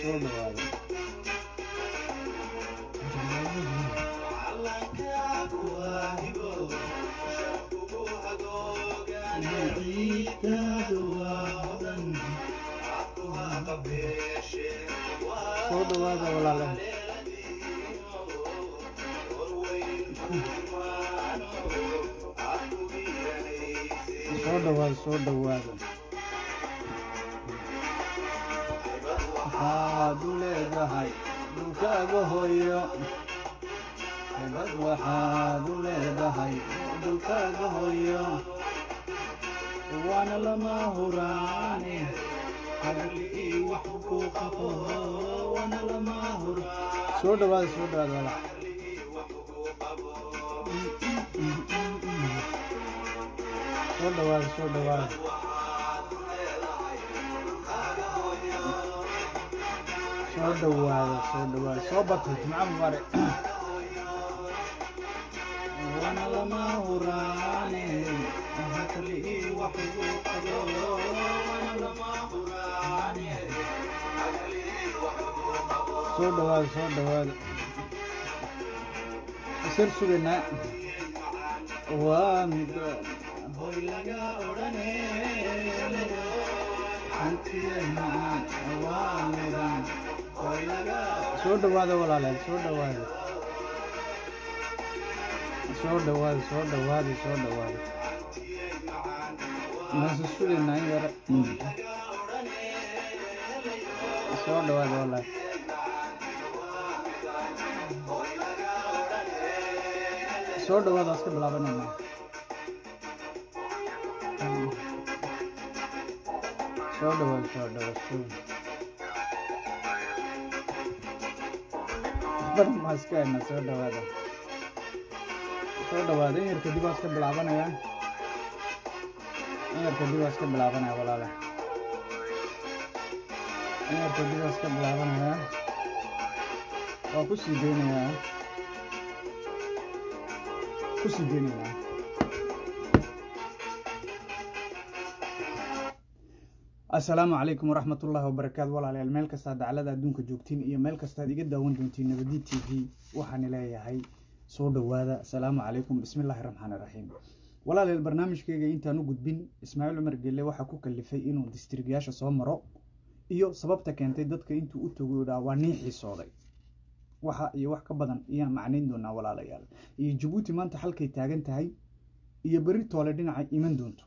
soo dhawaada soo dhawaada walaalaha soo dhawaada soo dhawaada waxaad u leedahay dhulkaaga hooyo hebad waxaad u leedahay dhulkaaga hooyo waana lama huraane hadalkii wax ku qabo waana lama hur soo dhawaada soo dhawaada walaal soo dhawaada soo dhawaada soo dhawaada soo dhawaada soo batay jimco mubaarak waana lama huraane hadalkii wax ku qabo waana lama huraane soo dhawaada soo dhawaada isar sugaynaa waa mid hoy laga odhane hantiyeena waa midan hoy laga soo dhawaada walaalayaal soo dhawaada soo dhawaada soo dhawaada soo dhawaada maase sugaynaa in yara soo dhawaada walaal soo dhawaada iska bilaabanayna soo dhawaada soo dhawaada soo badan baa iska haynaa soo dhawaada soo dhawaada in yar kadib waa iska bilaabanayaan in yar kadib waa iska bilaabanaya walaala in yar kadib waa iska bilaabanaya waa ku sii deynayaa ku sii deynayaa asalaamu calaykum waraxmat ullaahi wabarakaatu walaalayaal meel kastaa daclada adduunka joogtiin iyo meel kastaad iga daawan doontiin nabadi t v waxaan leeyahay soo dhowaada asalaamu calaykum bismillaahi raxmaani raxiim walaalayaal barnaamijkeyga intaan u gudbin ismaaciil cumar gelle waxaa ku kalifay inuu distriigyaasha soo maro iyo sababta keentay dadka intuu u togo dhaa waa nii xiisooday waxa iyo wax ka badan ayaan macnayn doonaa walaalayaal iyo jabuuti maanta halkay taagan tahay iyo berri toole dhinaca iman doonto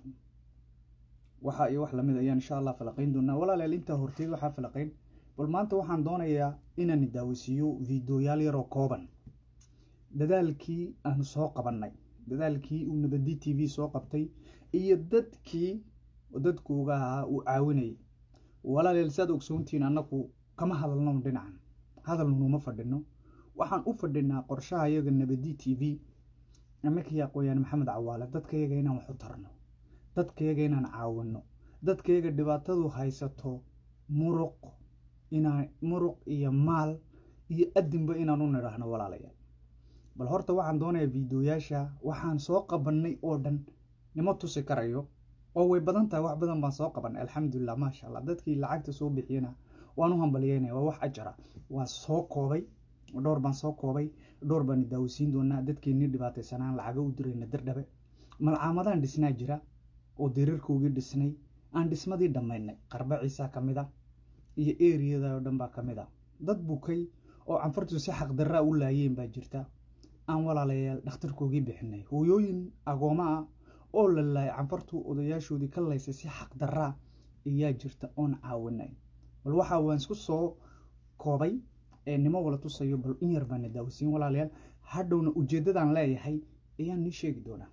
waxa iyo wax lamid ayaan insha allah falaqayn doonaa walaalayaal intaa horteed waxaa falaqayn bal maanta waxaan doonayaa inaan daawasiiyo fiideoyaal yaroo kooban dadaalkii aanu soo qabannay dadaalkii uu nabadi t v soo qabtay iyo dadkii dadkooga ahaa uu caawinayay walaalayaal saad ogsoontihiin annagu kama hadalno dhinacan hadalnunuma fadhino waxaan u fadhinaa qorshaha yaga nabadi t v amakii aqooyaan maxamed cawaale dadkayaga inaan wax u tarno dadkayaga inaan caawino dadkayaga dhibaatadu haysato muruq inaan muruq iyo maal iyo adinba inaan u nidhaahno walaalayaal bal horta waxaan doonayaa fiideoyaasha waxaan soo qabannay oo dhan nima tusi karayo oo way badan tahay wax badan baan soo qabannay alxamdulilah maasha allah dadkii lacagta soo bixiyana waan u hambaliyeynaya waa wax ajara waan soo koobay dhowr baan soo koobay dhowr baan daawasiin doonaa dadkeennii dhibaataysanaan lacaga u dirayna dardhabe malcaamadaan dhisnaa jira oo diriirkoogii dhisnay aan dhismadii dhammaynay qarba ciisaa ka mid a iyo eriyada oo dhan baa ka mid a dad bukay oo canfartu si xaqdarraa u laayeen baa jirta aan walaalayaal dhakhtarkoogii bixinay hooyooyin agooma ah oo la laayay canfartu odayaashoodii ka laysay si xaqdarraa ayaa jirta oon caawinay bal waxaa waan isku soo koobay ee nimo wala tusayo bal in yar baana daawasiin walaalayaal hadhowna ujeeddadaan leeyahay ayaan nii sheegi doonaa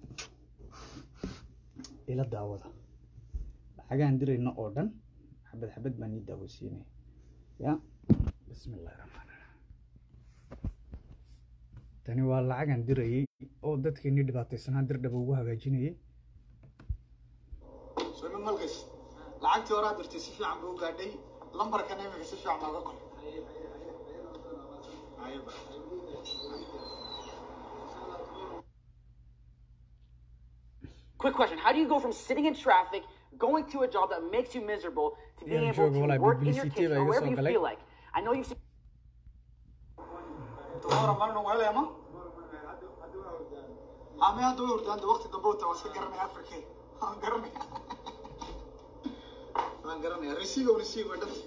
ila daawada lacagaan dirayno oo dhan xabad xabad baan nii daawasiinaya ya bismillahi raxmaan raxiim tani waa lacagaan dirayay oo dadkeenii dhibaataysanaa dirdhaba ugu hagaajinayay soo malgays lacagtii horaa dirtay si fiican buu u gaadhay lambarkan imika si fiican nooga qor Quick question. How do you go from sitting in traffic, going to a job that makes you miserable, to being Yeah, able jogo, to like, work in your publicity kitchen ba or iga wherever soo you galay. feel like? I know you've seen. tomorrow marno wale ama ame hadda way hurdaan waqti dambe wata waa iska garanaya afrike waan garanaya waan garanaya resiigo resiigo dhafti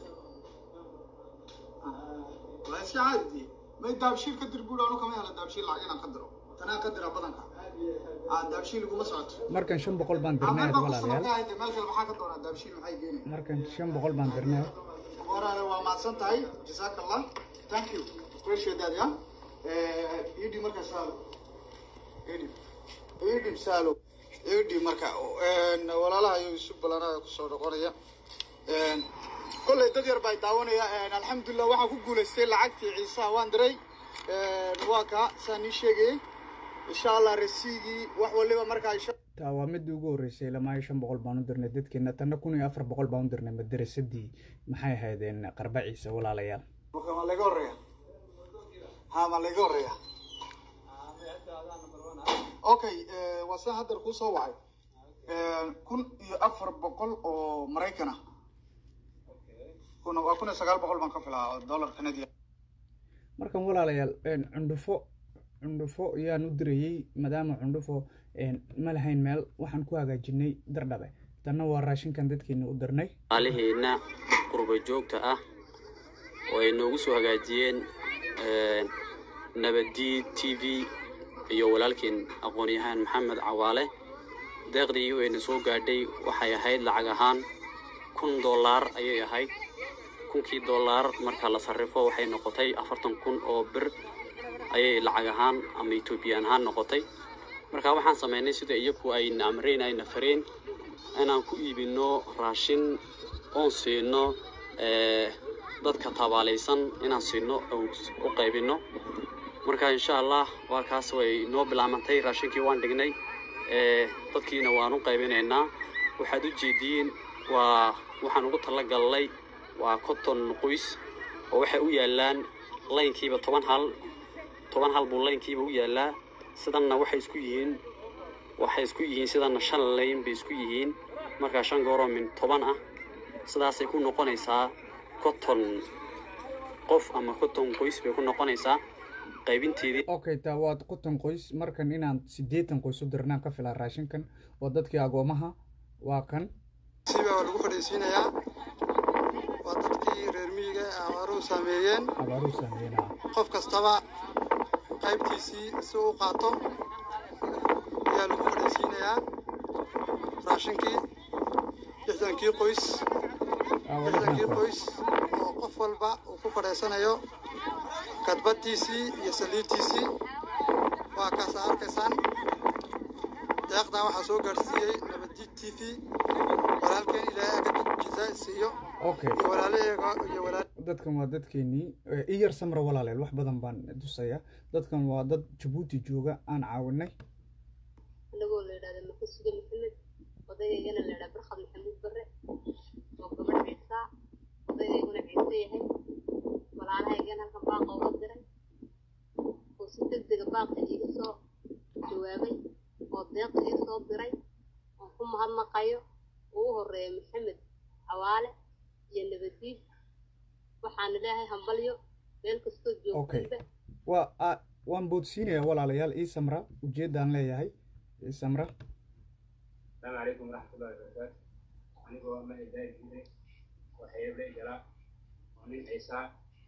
waa iska caadi may daabshiil ka dir buul anu kama hela daabshiil lacag inaan ka diro tanaa ka dira badanka aa daabshiil iguma socoto markan shan boqol baan dirnay ameel had baa kusama walaalayaal ka hayde meel kale maxaa ka doonaa daabshiil maxay geenaya markan shan boqol baan dirnay waraale waa mahadsan tahay jazaaka allah thank you appreciate that ya idhi marka saalo idhi idhi saalo idhi marka walaalaha iyo isu balanaha kusoo noqonaya kolley dad yar baa daawanaya alxamdulilah waxaan ku guulaystay lacagtii ciisaha waan diray waa ka saan ii sheegayay insha allah resiigii wax waliba markaa insha taa waa midii ugu horreysay lamaayo shan boqol baan u dirnay dadkeena tanna kun iyo afar boqol baan u dirnay madarasadii maxay ahaydeen qarba ciise walaalayaal marka ma laga horeeya ha ma laga horeeya okay waa saan hadda kuu soo wacay kun iyo afar boqol oo maraykan ah kun waa kun iyo sagaal boqol baan ka filaa oo dollar canadian markan walaalayaal een, cundhufo cundhufo yaan u dirayey maadaama cundhufo een, ma lahayn meel waxaan ku hagaajinay dardhabe tanna waa raashinkan dadkeena u dirnay maaliheenna qurba joogta ah oo ay noogu soo hagaajiyeen een, nabadii t v iyo walaalkeen aqoon-yahaan maxamed cawaale deeqdii u ayna soo gaadhay waxay ahayd lacag ahaan kun dollaar ayay ahayd kunkii dollaar marka la sarrifo waxay noqotay afartan kun oo bir ayay lacag ahaan ama etoobiyaan ahaan noqotay marka waxaan samaynay sida iyagu ayna amreen ayna fareen inaan ku iibino raashin oon siino eh, dadka tabaalaysan inaan siino oon u qaybino marka insha allah waa kaas way noo bilaamantay raashinkii waan dhignay eh, dadkiina waan u qaybinaynaa waxaad u jeediin waa waxaan ugu talagalnay waa konton qoys oo waxay u yaalaan laynkiiba toban hal toban hal buu laynkiiba u yaalaa sidanna waxay isku yihiin waxay isku yihiin sidanna shan layn bay isku yihiin markaa shan gooroo min toban ah sidaasay ku noqonaysaa konton qof ama konton qoys bay ku noqonaysaa qaybinteedii okay taa waa konton qoys markan inaan siddeetan qoys u dirnaan ka filaa raashinkan waa dadkii agoomaha waa kan siba waa lagu fadhiisiinayaa waa dadkii reer miyiga ee abaaruhu saameeyeen abaaruu saameynaa qof kastaba qaybtiisii si u qaato ayaa lagu fadhiisiinayaa raashinkii lixdankii qoys lixdankii qoys oo qof walba uu ku fadhiisanayo kadbadiisii iyo saliidtiisii waa kaasa arkaysaan deeqdaa waxaa soo gaadhsiiyey nabadjiid t v walaalkeen ilaahay aga jizaa siiyo okay iyo walaalaheega iyo walaal dadkan waa dadkeenii Eh, i yar samra walaaleel wax badan baan tusaya dadkan waa dad jabuuti jooga aan caawinay anagoo la yidhahda makasuga maxamed odayaygana la yidhaha barkhad maxamuud barre oo gabadh ciisaa odayayguna ciise yahay walaalahaygana halkan baaqa uga diray oo si deg dega baaqa iiga soo jawaabay oo deeqa ii soo diray oon ku mahadnaqayo ugu horeeya maxamed cawaale iyo nabadiid waxaan ilaahay hambalyo meel kastoo Okay. joogtayba waa a- waan boodsiinayaa walaalayaal ii samra ujeeddaan leeyahay ii samra السلام عليكم ورحمة الله وبركاته أنيقو ما إداري جيري وحيب لي جرا ونين عيسى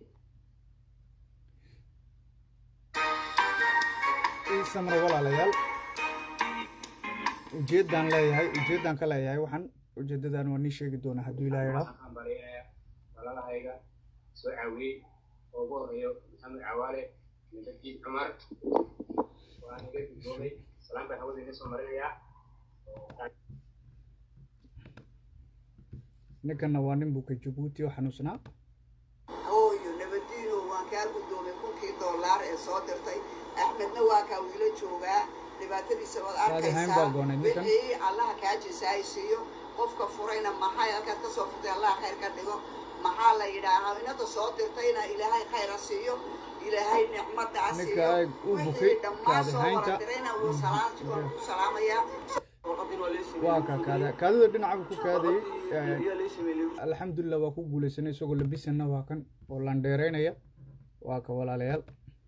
ii samra walaalayaal ujeeddaan leeyahay ujeeddaan ka leeyahay waxaan ujeeddadan waa nii sheegi doonaa hadduu ilaa idhaa waxaan baryayaa walaalahayga soo caawiyey oo ugu horeeyo maxamed cawaale nabadjiid cumar waan iga gudboobay salaam baan hawada iga soo marinayaa ninkanna waa nin buka jabuuti oo xanuunsanaa hooyo nabadiino waan kaa guddoomay kunkii doolaar ee soo dirtay axmedna waa kaa wiilo joogaa dhibaatadiisa waad Saadi Hayn baa arkaysaa goonay ninkan. wixii allaha kaa jisaaysiiyo qofka furayna maxay halkaad ka soo furtay allaha khayr ka dhigo maxaa la yidhaahaa inada soo dirtayna ilaahay khayra siiyo ilaahay nicmada Ninka siiyo ay u bukay, wixii dhammaan Saadi soo Haynta. wara dirayna wuu salaam waan ku salaamayaa waa ka kaada kaadida dhinaca ku kaadayay alxamdulilah waa ku guuleysanay isagoo labisana waa kan oo landheereynaya waa ka walaalayaal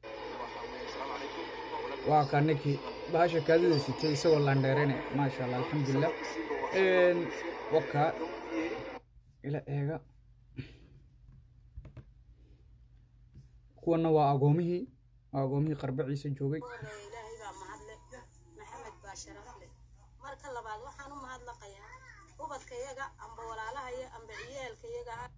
waa ka ninkii bahasha kaadida sitay isagoo landheereynaya maasha allah alxamdulilah waka ila eega kuwana waa agoomihii waa agoomihii qarbaciisa joogay ilaahay baa mahadle maxamed baa sharaf leh marka labaad waxaan u mahadnaqayaa ubadkayaga amba walaalahaya amba ciyaalkayaga ah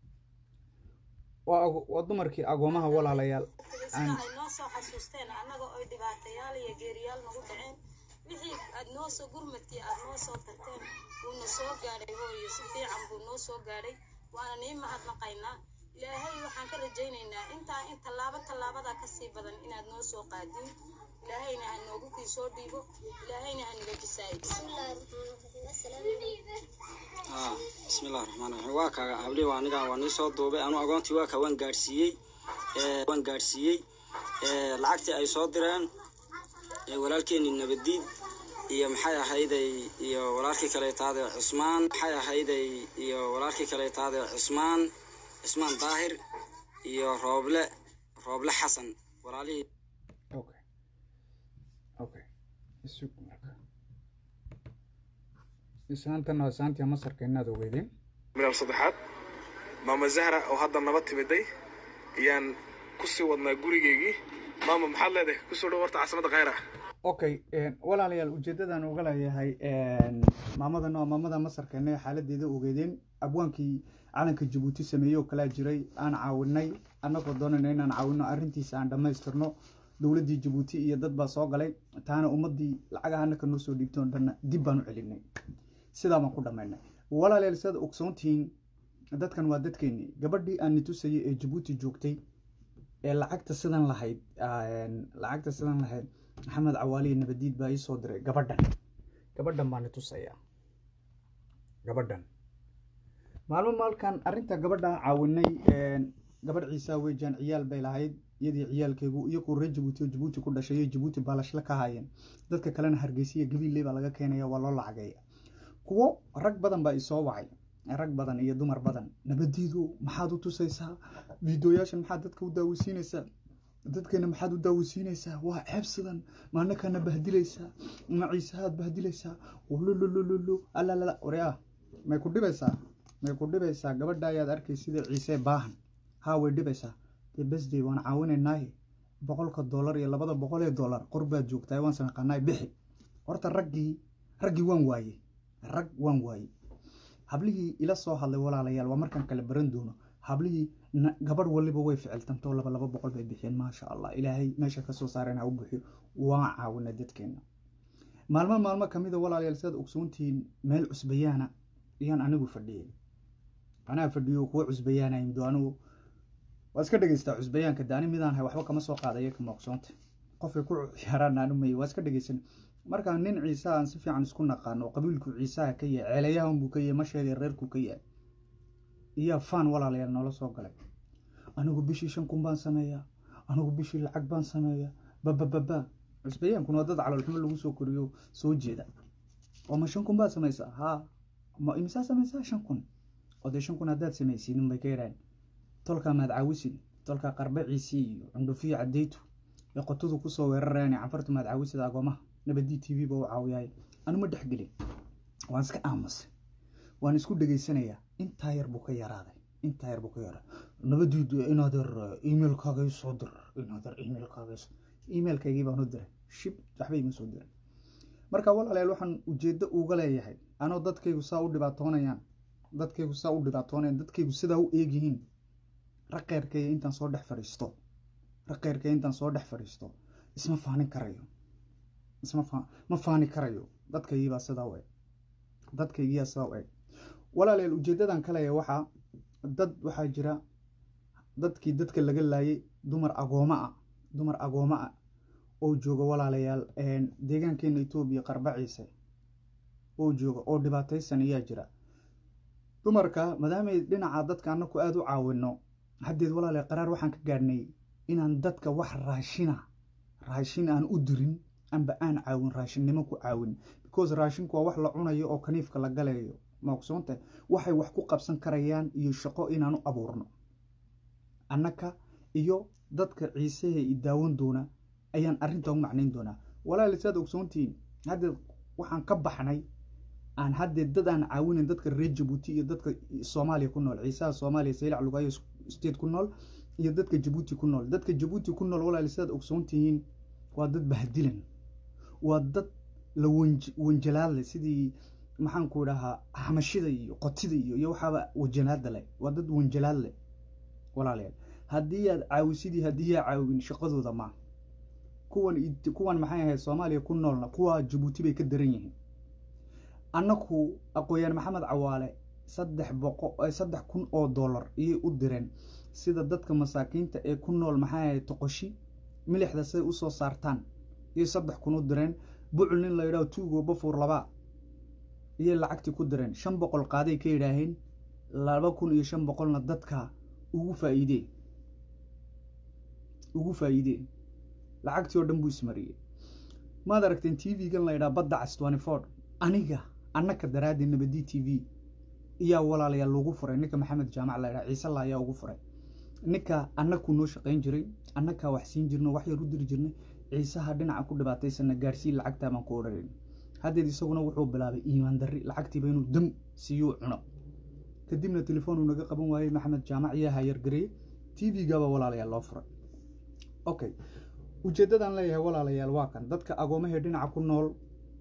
waa ago- waa dumarkii agoomaha walaalayaal sida ay noo soo xasuusteen annaga oy dhibaatayaal iyo geeriyaal nagu dhaceen wixii aad noo soo gurmadkii aad noo soo tarteen wuuna soo gaadhay hooyo si fiican buu noo soo gaadhay waana nii mahadnaqaynaa ilaahay waxaan ka rajaynaynaa intaa in tallaabo tallaabada ka sii badan inaad noo soo qaadiin ilaahayna ha noogu kii soo dhiibo ilaahayna ha naga jisaayo haa bismillahi raxmaan raxiim waa kaaga habli waa aniga waa nii soo duubay anu agoontii waa ka waan gaadhsiiyey ee, waan gaadhsiiyey ee, lacagtii ay soo direen ee, walaalkeenii nabadiid iyo maxay ahayday iyo walaalkii kaleetaade cusmaan maxay ahayday iyo walaalkii kaleetaade cusmaan cusmaan daahir iyo rooble rooble xasan walaalihii okay okay isug marka isaantan waa isaantii masarka inaad ogeydeen midab saddexaad maama zahra oo hadda naba timiday ayaan kusii wadnaa gurigeygii maama maxaad leedahay kusoo dhow horta caasimada khayra okay walaalayaal ujeedadan uga leeyahay maamadan waa maamada masarkeena ee xaaladeeda ogeedeen abwaankii calanka jabuuti sameeyey oo kalaa jiray aan caawinay annagoo doonayna inaan caawino arrintiisa aan dhammaystirno dowladdii jabuuti iyo dad baa soo galay taana ummaddii lacagaha annaka noo soo dhiibtay oo dhanna dib baan u celinay sidaa baan ku dhammaynay walaalayaal sidaad ogsoontihiin dadkan waa dadkeennii gabadhii aan nitusayay ee jabuuti joogtay ee lacagta sidan lahayd lacagta sidan lahayd maxamed cawaaliye nabadiid baa ii soo diray gabadhan gabadhan baan nitusaya gabadhan maalmo maalkan arrinta gabadha caawinay gabadh ciisa weejaan ciyaal bay lahayd iyadii ciyaalkeegu iyakoo reer jabuuti oo jabuuti ku dhashay iyo jabuuti baalashla ka haayeen dadka kalena hargeysiya gabiilley baa laga keenaya waa loo lacageeya kuwo rag badan baa isoo wacay rag badan iyo dumar badan nabadiidu maxaad u tusaysaa fiideoyaashan maxaad dadka u daaweysiinaysaa dadkeena maxaad u daaweysiinaysaa waa ceeb sidan maanakana bahdilaysaa ma ciisahaad bahdilaysaa lululululu alalala waryaa may ku dhibaysaa may ku dhibaysaa gabadha ayaad arkay sida ciise baahan haa way dhibaysaa dee besday waan caawinaynaaye boqolka dollar iyo labada boqol ee dollar qor baad joogtaa waan sanaqaanaay bixi horta raggii raggii waan waayey rag waan waayey hablihii ila soo hadlay walaalayaal waa markaan kala baran doono hablihii gabadh waliba way ficiltantoo laba laba boqol bay bixiyeen maasha allah ilaahay meesha kasoo saareen ha u buxiyo waan caawinay dadkeena maalmo maalmo kamida walaalayaal sidaad ogsoontihiin meel cusbayaana ayaan anigu fadhiyey anaa fadhiyo kuwa cusbayaana imdo anigu waa iska dhegeystaa cusbayaanka daani midaan hay waxba kama soo qaadaya kama ogsoonta qofay ku ciyaaraan aanu may waa iska dhegeysan markaa nin ciise aan si fiican isku naqaano oo qabiilku ciisaha ka yahay ceelayahan buu ka yahay masheeda reerku ka yahay iyaa faan walaalayaal noola soo galay anigu bishii shan kun baan sameeyaa anigu bishii lacag baan sameeyaa babababa cusbayaankuna waa dad caloolxumo lagu soo koriyo soo jeeda oo ma shan kun baad samaysaa haa ma imisaa samaysaa shan kun oo dee shan kun haddaad samaysiinin bay ka yaraan tolkaa maad caawisin tolkaa qarbaciisii iyo cundhufiyo cadeytu ee qotudu kusoo weerarayaan canfartu maad caawisida agoomaha nabadii t v ba u caawiyahay anuma dhexgelin waan iska aamusay waan isku dhegeysanayaa intaa yar buu ka yaraaday intaa yar buu ka yaraaday nabadiidu inaad yar emailkaaga ii soo dir inaad yar emailkaaga ii emailkaygii baan u diray shib waxba ima soo diray marka walaalayaal waxaan ujeeddo uga leeyahay anoo dadkaygu saa u dhibaatoonayaan dadkaygu saa u dhibaatoonayaan dadkaygu sidaa u eegyihiin raqeyrkayga intaan soo dhex fadhiisto raqeyrkayga intaan soo dhex fadhiisto isma faanin karayo isma fa ma faani karayo dadkaygiibaa sidaa u eg dadkaygiyaa sidaa u eg walaalayaal ujeeddadan kaleya waxaa dad waxaa jira dadkii dadka laga laayay dumar agooma ah dumar agooma ah oo jooga walaalayaal deegaankeena etoobiya qarbaciise oo jooga oo dhibaataysan ayaa jira dumarka maadaamay dhinaca dadka annaku aada u caawino haddeed walaalayaal qaraar waxaan ka gaadhnay inaan dadka wax raashina raashin aan u dirin amba aan caawin raashinnimo ku caawin because raashinku waa wax la cunayo oo kaniifka la galayo ma ogsoontahay waxay wax ku qabsan karayaan iyo shaqo inaanu abuurno annaka iyo dadka ciisehe i daawan doona ayaan arrintan u macnayn doonaa walaali saad ogsoontihiin haddeed waxaan ka baxnay aan haddee dad aan caawinayn dadka reer jabuuti iyo dadka soomaaliya ku nool ciisaha soomaaliya saylac lugayo state ku nool iyo dadka jabuuti ku nool dadka jabuuti ku nool walaali sidaad ogsoontihiin waa dad bahdilan waa dad la wanjalaad leh sidii maxaanku idhahaa xamashida iyo qotida iyo iyo waxaaba wajanaada leh waa dad wanjalaad leh walaalayaal haddii aad caawisidii haddii yaa caawin shaqadooda ma kuwan kuwan maxay ahayd soomaaliya ku noolna kuwa jabuuti bay ka daran yihiin annaku aqooyaan maxamed cawaale saddex boqo saddex kun oo dollar iyay u direen sida dadka masaakiinta ee ku nool maxay ahayd toqoshi milixda siday usoo saartaan iyo saddex kun u direen bucul nin la yidhaho tuugo bafuur laba iyay lacagtii ku direen shan boqol qaaday ka yidhaaheen laba kun iyo shan boqolna dadka ugu faa'iidee ugu faa'iidee lacagtii oo dhan buu ismariyey maad aragteen t v-gan la yidhaha badda cas twenty four aniga annaka daraaddi nabadi t v iyaa walaalayaal lagu furay ninka maxamed jaamac la yidhaha ciise la ayaa ugu furay ninka annakuu noo shaqayn jiray annakaa wax siin jirno wax yar u diri jirnay ciisaha dhinaca ku dhibaataysana gaarsiin lacagtaa baan ku odhanin haddeed isaguna wuxuu bilaabay iimaan darri lacagtiiba inuu dam siiyuu cuno kadibna telefoonuu naga qaban waayey maxamed jaamac iyaa hayargareeyey t v-gaba walaalayaal loo furay okay ujeeddadaan leeyahay walaalayaal waa kan dadka agoomahee dhinaca ku nool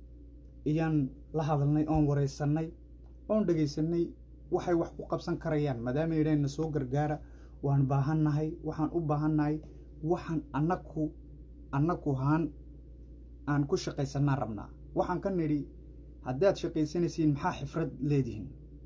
iyaan la hadalnay oon wareysanay oon dhegaysanay waxay wax ku qabsan karayaan maadaama yidhaahna soo gargaara waan baahannahay waxaan u baahannahay waxaan annaku annaku haan aan ku shaqaysanaan rabnaa waxaan ka nidhi haddaad shaqaysanaysiin maxaa xifrad leedihiin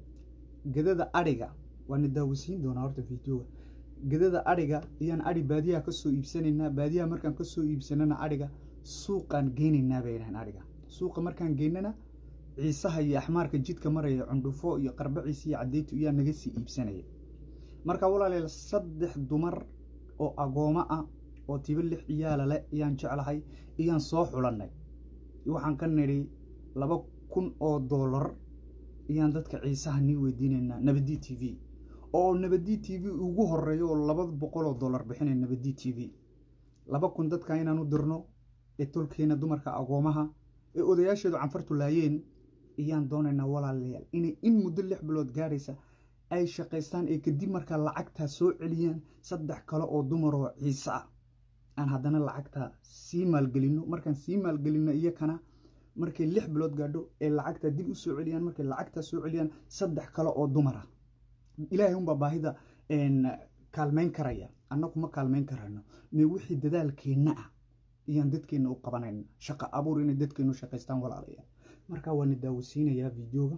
gedada adhiga waana daawasiin doonaa horta videoga gedada adhiga ayaan adhi baadiyaha ka soo iibsanaynaa baadiyaha markaan ka soo iibsanana adhiga suuqaan geynaynaa bay yidhahaan adhiga suuqa markaan geynana ciisaha iyo axmaarka jidka maraya cundhufo iyo qarbaciisa iyo cadeytu iyaa naga sii iibsanaya marka walaalayaal saddex dumar oo agoomo ah oo tiba lix ciyaala leh ayaan jeclahay iyaan soo xulannay waxaan ka nidhi laba kun oo dollar ayaan dadka ciisaha nii weydiinaynaa nabadi t v oo nabadi t v ugu horeeyo oo laba boqol oo dollar bixinay nabadi t v laba kun dadka inaan u dirno ee tolkeena dumarka agoomaha ee odayaasheedu canfartu laayeen ayaan doonaynaa walaalayaal inay in muddo lix bilood gaaraysa ay shaqaystaan ee kadib markaa lacagtaa soo celiyaan saddex kale oo dumar oo ciise ah aan haddana lacagtaa sii maalgelinno markaan sii maalgelinno iyakana markay lix bilood gaadho ee lacagtaa dib u soo celiyaan markay lacagtaa soo celiyaan saddex kale oo dumar ah ilaahay unbaa baahida kaalmayn karaya annagu ma kaalmayn karayno mee wixii dadaalkeenna ah ayaan dadkeenna u qabanayna shaqo abuur inay dadkeennu shaqaystaan walaalayaal markaa waana daawasiinayaa videoga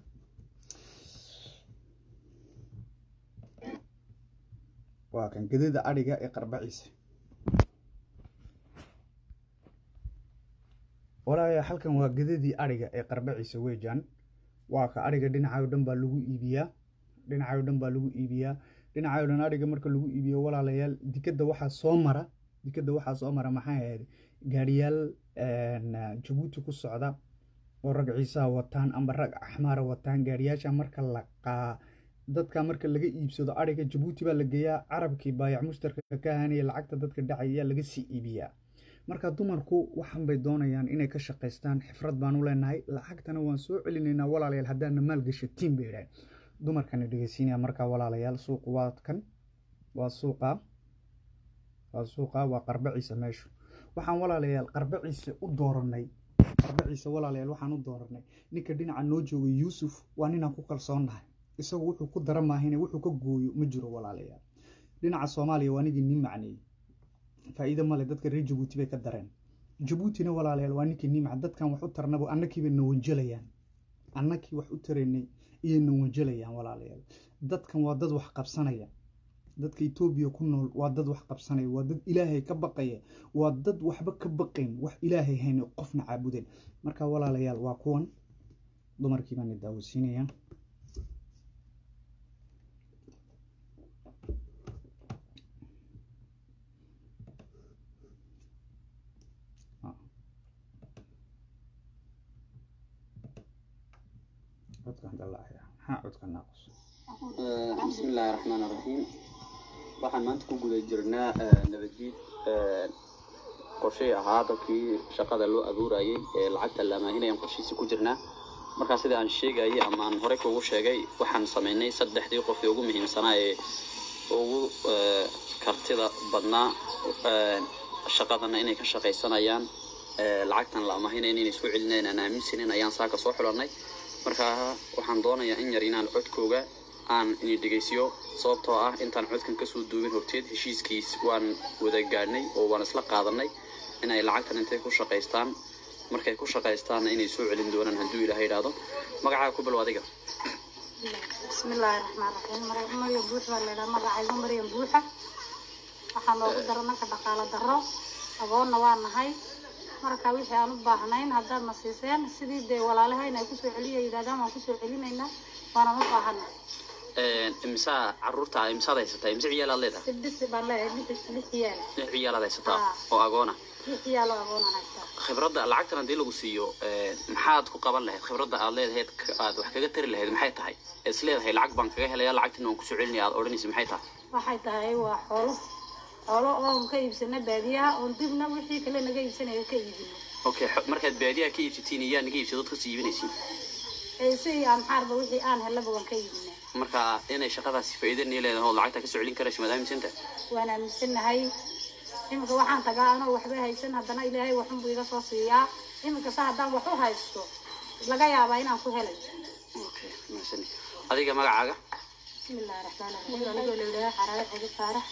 waa kan gedada adhiga ee qarbaciisa walaalayaal halkan waa gedadii adhiga ee qarbaciisa weejaan waa ka adhiga dhinacayo dhan baa lagu iibiyaa dhinacayo dhan baa lagu iibiyaa dhinacayo dhan adhiga marka lagu iibiyo walaalayaal dikadda waxaa soo mara dikadda waxaa soo mara maxay ahayd gaariyaal jabuuti ku socda oo rag ciisaha wataan amba rag axmaara wataan gaariyaasha marka la qaa dadka marka laga iibsado adhiga jabuuti baa la geeyaa carabkii baayac mushtarka ka ahaanaya lacagta dadka dhacay ayaa laga sii iibiyaa marka dumarku waxan bay doonayaan inay ka shaqaystaan xifrad baan u leenahay lacagtana waan soo celinaynaa walaalayaal haddaana maalgashatiin bay idhaaheen dumarkana dhegeysiinaya markaa walaalayaal suuq waa kan waa suuqa waa suuqa waa qarbaciisa meeshu waxaan walaalayaal qarbaciisa u dooranay qarbaciisa walaalayaal waxaan u dooranay ninka dhinaca noo joogay yuusuf waa ninaan ku kalsoonnahay isagu wuxuu ku dara maahine wuxuu ka gooyo ma jiro walaalayaal dhinaca soomaaliya waa nigii nin macneeyey faa'iido male dadka reer jabuuti bay ka dareen jabuutina walaalayaal waa ninkii nimca dadkan wax u tarnabo annakiibay na wanjelayaan annakii wax u taraynay iyay na wanjelayaan walaalayaal dadkan waa dad wax qabsanaya dadka etoobiya ku nool waa dad wax qabsanaya waa dad ilaahay ka baqaya waa dad waxba ka baqayn wax ilaahay hayn qofna caabudeen marka walaalayaal waa kuwan dumarkii baan daawasiinaya codkan dalaacaya maxaa codka naaqus bismi illaahi raxmaan raxiim waxaan maanta ku guda jirnaa nabaddiid qorshay ahaa dadkii shaqada loo abuurayay ee lacagta la amaahinayaan qorshihiisa ku jirnaa markaa sida aan sheegayay ama aan horey kuugu sheegay waxaan sameynay saddexdii qof ee ugu muhiimsanaa ee ugu kartida badnaa shaqadana inay ka shaqaysanayaan lacagtan la amaahinayna inay soo celinayaan aan aaminsanin ayaan saaka soo xulannay markaa waxaan doonayaa in yar inaan codkooga aan ini dhegaysiyo sababtoo ah intaan codkan kasoo duubin horteed heshiiskiis waan wada gaadhnay oo waan isla qaadanay inay lacagtan intay ku shaqaystaan markay ku shaqaystaanna inay soo celin doonaan hadduu ilaahay idhaahdo magacaaga ku bilow adiga bismillaahi raxmaan raxiim maryam buux baa laydhaha magacaygu maryam buuxa waxaa noogu daro marka dhaqaalo darro agoonna waa nahay marka wixii aan u baahnayn haddaad na siiseen sidii dee walaalahayna ay kusoo celiya yidhahdaan waan kusoo celinaynaa waana u baahana imsaa caruurta imsaad haysataa imse ciyaalaad leedahay sibdhisi baan leeyahay lix lix ciyaal lix ciyaalaad haysataa Haa. oo agoona lix ciyaal oo agoonaan haystaa khibradda lacagtan haddii lagu siiyo maxaad ku qaban lahayd khibradda aad leedahayd aad wax kaga tari lahayd maxay tahay is leedahay lacag baan kaga helaya lacagtina waan kusoo celinaya aad odhanaysa maxay tahay waxay tahay waa xoolo xoolo oon ka iibsana baadiyaha oon dibna wixii kale naga iibsanayo ka iibino okay xo- markaad baadiyaha ka iibsatiin iyaa naga iibsa dadka sii iibinaysiin ee si aan xaarba wixii aan helaba waan ka iibinaa marka inay shaqadaasi faa'iido nii leedahay oo lacagta ka soo celin karayso maadaama isinta waan aaminsanahay iminka waxaan tagaa anoo waxba haysan haddana ilaahay waxunbuu iga soo siiyaa iminka se haddaan wax u haysto laga yaabaa inaan ku helay okay mahadsanid adiga magacaaga bismillaahi raxmaani raxiim anigoo la yidhaha xaraare xigi faarax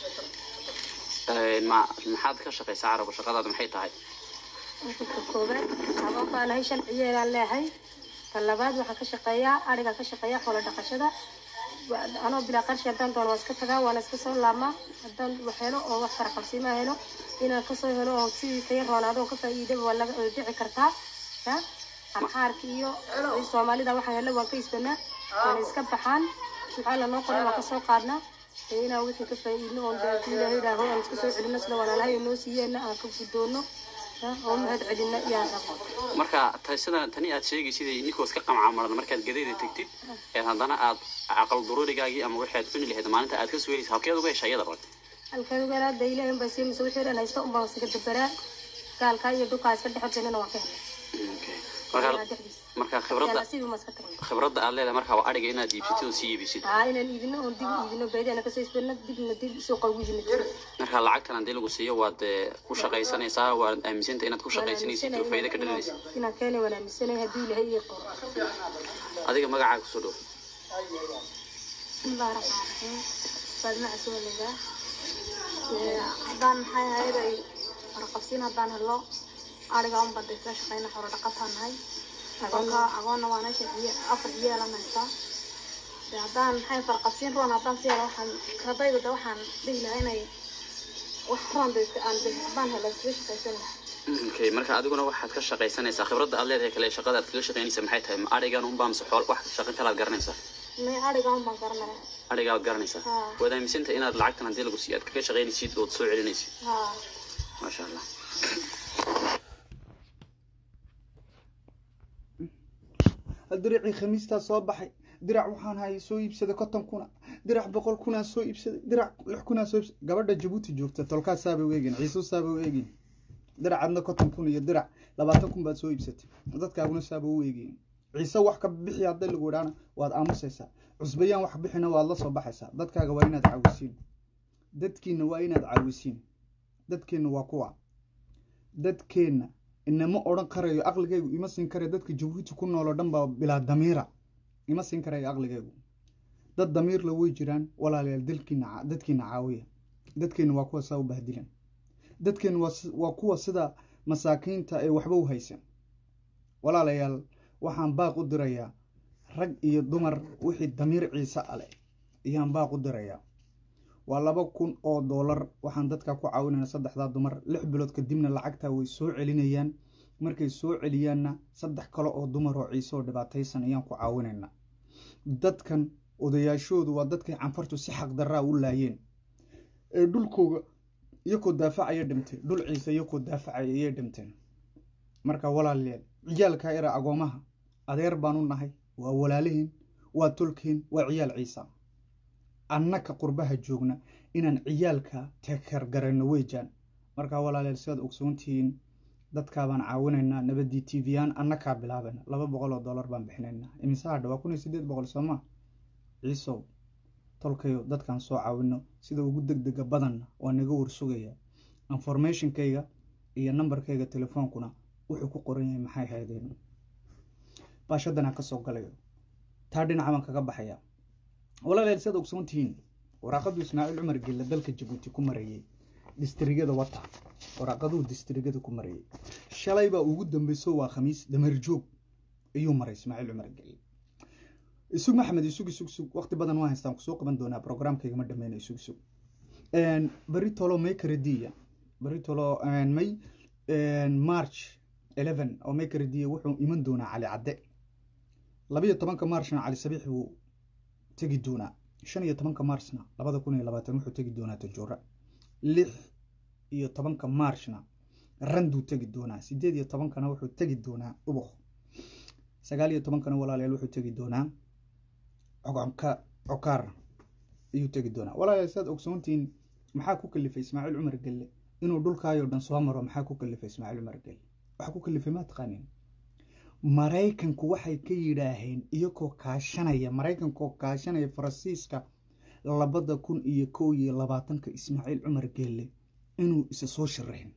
Een, ma maxaad ka shaqaysaa carabka shaqadaada maxay tahay ka koobaad agoon baa lahay shan ciyaalaan leehay ka labaad waxaa ka shaqeeyaa ariga ka shaqeeya xoolo dhaqashada Wa- anoo bilaa qarshi haddaan doono waa iska tagaa waa la iska soo laamaa haddaan wax helo oo wax faraqabsiima helo inaan kasoo helo oo sidii kaya roonaado oo ka faa'iidaba waa laga way dhici kartaa ya amxaarka iyo iyo soomaalida waxaa helo waan ka isbanaa waana iska baxaan maxaa lanoo qoray waa kasoo qaadnaa ee inaan wixii ka faa'iidno oon dee ilaahay idhaaho aan iska soo celino sida walaalahay noo siiyeenna aan ka guddoono ya oo mahad celino iyaan rabo marka ta- sida tani aad sheegaysid ninkoo iska qamcamaran markaad gadayda tegtid ee haddana aad aqal dururigaagii ama waxaad cuni lahayd maalinta aad ka soo helaysa halkeed uga hesha iyada rag halkan galaada ilaahay baa siimaysa wixii dhan haysta unbaan iskaga dabaraa gaalkaa iyo dhulkaa iska dhex horteynana waan ka helay marka marka khibradda nasiib ma iska tarin khibradda aad leedahay marka waa adhiga inaad iibsatid oo sii iibisid haa inaan iibino oon dib u iibino baydana kasoo isbano dibna dib suuqa ugu yimid marka lacagtan haddii lagu siiyo waad eh, ku shaqaysanaysaa waad aaminsanta inaad ku shaqaysanaysid oo faa'iido ka dhalinaysid inaan keenay waan aaminsanay haddii ilaahay ii qoro adiga magacaaga kusoo dhow bismillaahi raxmaan raxiim faadma casuuliga haddaan maxay ahayd ay warqabsiin haddaan helo ariga un bada iska shaqeyna xoolo dhaqataan nahay agoonka agoonna waa meesha ciya afar ciyaalan haystaa de haddaan maxay farqabsiin roon haddaan si helo waxaan kadayda de waxaan dhihi lahaa inay wax roon de aan de haddaan helo iskaga shaqaysan lahaa okay marka adiguna waxaad ka shaqaysanaysaa khibradda aad leedahay kale shaqada aad kaga shaqaynaysa maxay tahay ma adhigan unbaa mise xool wax shaqo kale aad garanaysaa may ariga un baan garanaya adhigaa aad garanaysaa Haa. waad aaminsantahay inaad lacagtan haddii lagu siiyo aad kaga shaqaynaysid ood soo celinaysid haa maasha allah diracii khamiistaa soo baxay dirac waxaan hayay soo iibsaday konton kuna dirac boqol kunaa soo iibsaday dirac lix kunaa soo iibsaday gabadha jabuuti joogta tolkaas saabay u eegin ciisu saabay u eegin dirac adna konton kun iyo dirac labaatan kun baad soo iibsatay dadkaaguna saaba u eegin ciise wax ka bixi hadday lagu idhaana waad aamusaysaa cusbayaan wax bixina waad la soo baxaysaa dadkaaga waa inaad caawisiin dadkiina waa inaad caawisiin dadkeenna waa kuwa dadkeenna inama odhan karayo aqligaygu ima siin karayo dadka jabuuti ku nool oo dhan baa bilaa damiira ima siin karayo aqligaygu dad damiirla way jiraan walaalayaal dalkiina dadkiina caawiya dadkeenna waa kuwa saa u bahdilan dadkeenna waa si- waa kuwa sida masaakiinta ee waxba u haysan walaalayaal waxaan baaq u dirayaa rag iyo dumar wixii damiir ciise ale ayaan baaq u dirayaa waa laba kun oo doolar waxaan dadka ku caawinayna saddexdaa dumar lix bilood kadibna lacagtaa way soo celinayaan markay soo celiyaanna saddex kale oo dumar oo ciise oo dhibaataysan ayaan ku caawinaynaa dadkan odayaashoodu waa dadkay canfartu si xaqdarraa u laayeen ee dhulkooga iyakoo daafacaya dhintay dhul ciise iyakoo daafacaya ayay dhinteen marka walaalayaal ciyaalka era agoomaha adeer baan u nahay waa walaalihiin waa tolkeen waa ciyaal ciisa annaka qurbaha joogna inaan ciyaalka tekergarayno weejaan markaa walaaleel sidaad ogsoontihiin dadkaabaan caawinaynaa nabadii t v aan annakaa bilaabayna laba boqol oo dollar baan bixinaynaa imise hadha waa kun iyo siddeed boqol sooma ciisow tolkayo dadkaan soo caawino sida ugu deg dega badanna waa naga warsugaya informationkayga iyo nambarkayga telefoonkuna wuxuu ku qoran yahay maxay haydeen baashadan aan ka soo galayo taa dhinaca baan kaga baxaya walaaleel sidaad ogsoontihiin waraaqadu ismaaciil cumar gelle dalka jabuuti ku marayay distrigada wata waraaqaduhu distrigada ku marayay shalay baa ugu dambeyso waa khamiis damarjoog ayuu maray ismaaciil cumar gelle isug maxamed isug isug isug waqti badan waa haystaan kusoo qaban doonaa programkayga ma dhameyna isug isug beri tolo may karadiya beri tolo may march eleven oo may karadiya wuxuu iman doonaa cali cadde labayo tobanka marchna cali sabiix buu tegi doonaa shan iyo tobanka marchna labada kun iyo labaatan wuxuu tegi doonaa tajoora lix iyo tobanka marchna randuu tegi doonaa sideed iyo tobankana wuxuu tegi doonaa ubuk sagaal iyo tobankana walaaleel wuxuu tegi doonaa cogonka cokaar ayuu tegi doonaa walaaleel sidaad ogsoontihiin maxaa ku kalifay ismaaciil cumar gelle inuu dhulkaayoo dhan soo maro maxaa ku kalifay ismaaciil cumar gelle waxaa ku kalifay maa taqaanin maraykanku waxay ka yidhaaheen iyagoo kaashanaya maraykankoo kaashanaya faransiiska labada kun iyo kow iyo labaatanka ismaaciil cumar gelle inuu isa soo sharaxin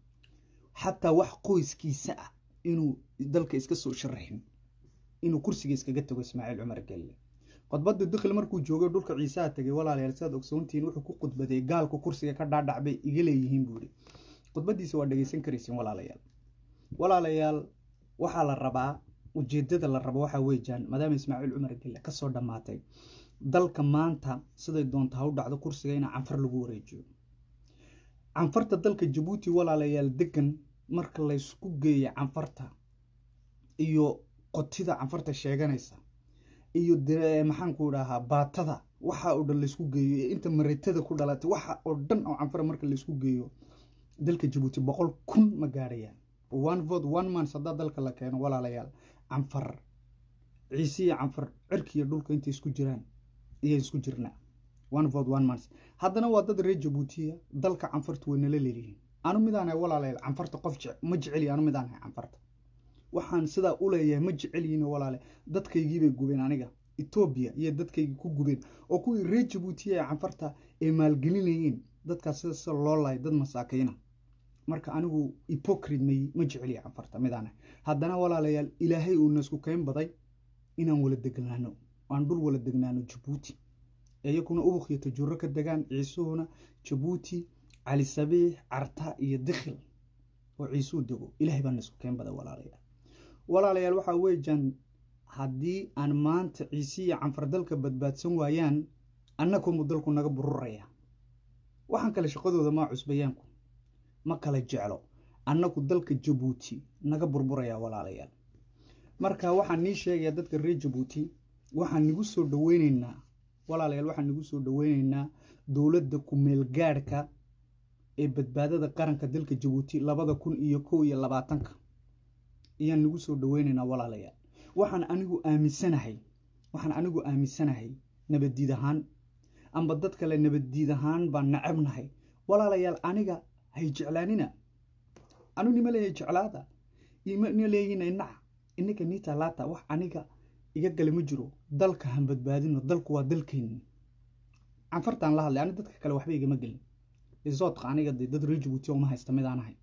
xataa wax qoyskiisa ah inuu dalka iska soo sharaxin inuu kursiga iskaga tago ismaaciil cumar gelle khudbada dikli markuu joogay dhulka ciisaha tegay walaalayaal sidaad ogsoontihiin wuxuu ku khudbaday gaalku kursiga ka dhaadhac bay iga leeyihiin buu ihi khudbadiisa waa dhegeysan karaysiin walaalayaal walaalayaal waxaa la rabaa ujeedada la rabo waxaa weejaan maadaama ismaaciil cumar gelle kasoo dhammaatay dalka maanta siday doonta ha u dhacdo kursiga in canfar lagu wareejiyo canfarta dalka jabuuti walaalayaal degan marka laysku geeya canfarta iyo qotida canfarta sheeganaysa iyo maxaanku dhahaa baatada waxa oo dhan laysku geeyo ee inta mareetada ku dhalatay waxa oo dhan oo canfara marka laysku geeyo dalka jabuuti boqol kun ma gaadhayaan one vote one month haddaa dalka la keeno walaalayaal canfar ciise iyo canfar cirkiiyo dhulka intay isku jiraan iyo isku jirnaa one vote one month haddana waa dad reer jabuutiya dalka canfarta way nala leeyihiin anu midaanahay walaalayaal canfarta qof ma jeceliy anu midaanahay canfarta waxaan sidaa u leeyahay ma jecelyihin walaale dadkaygiibay gubeen aniga etoobiya iyo dadkaygii ku gubeen oo kuwii reer jabuutiya ee canfarta ay maalgelinayeen dadkaas sida sida loo lahay dad masaakayna marka anigu hypocrite may ma jeceliya canfarta midaanahay haddana walaalayaal ilaahay uu nasku kayn baday inaan wala degnaano aan dhul wala degnaano jabuuti iyakuna ubuk iyo tajuuro ka degaan ciisuhuna jabuuti cali sabiix carta iyo dikhil oo ciisuu dego ilaahay baa nasku kayn baday walaalayaal walaalayaal waxaa weejaan haddii aan maanta ciise iyo canfar dalka badbaadsan waayaan annakunbu dalku naga bururaya waxaan kale shaqadooda maa cusbayaanku ma kala jeclo annagu dalka jabuuti naga burburaya walaalayaal marka waxaan nii sheegayaa dadka reer jabuuti waxaan nigu soo dhaweyneynaa walaalayaal waxaan nigu soo dhaweyneynaa dowladda ku-meelgaadhka ee badbaadada qaranka dalka jabuuti labada kun iyo kow iyo labaatanka ayaan nigu soo dhaweyneynaa walaalayaal waxaan anigu aaminsanahay waxaan anigu aaminsanahay nabaddiid ahaan amba dad kale nabaddiid ahaan baan nacabnahay walaalayaal aniga hay jeclaanina anu nima leeyahay jeclaada ima leeyihin inac inaga niita laata wax aniga iga gale ma jiro dalka han badbaadino dalku waa dalkeenni canfartaan la hadlay ani dadka kale waxba igama gelin isoodqa aniga dee dad reer jabuuti uma haysta midaan ahay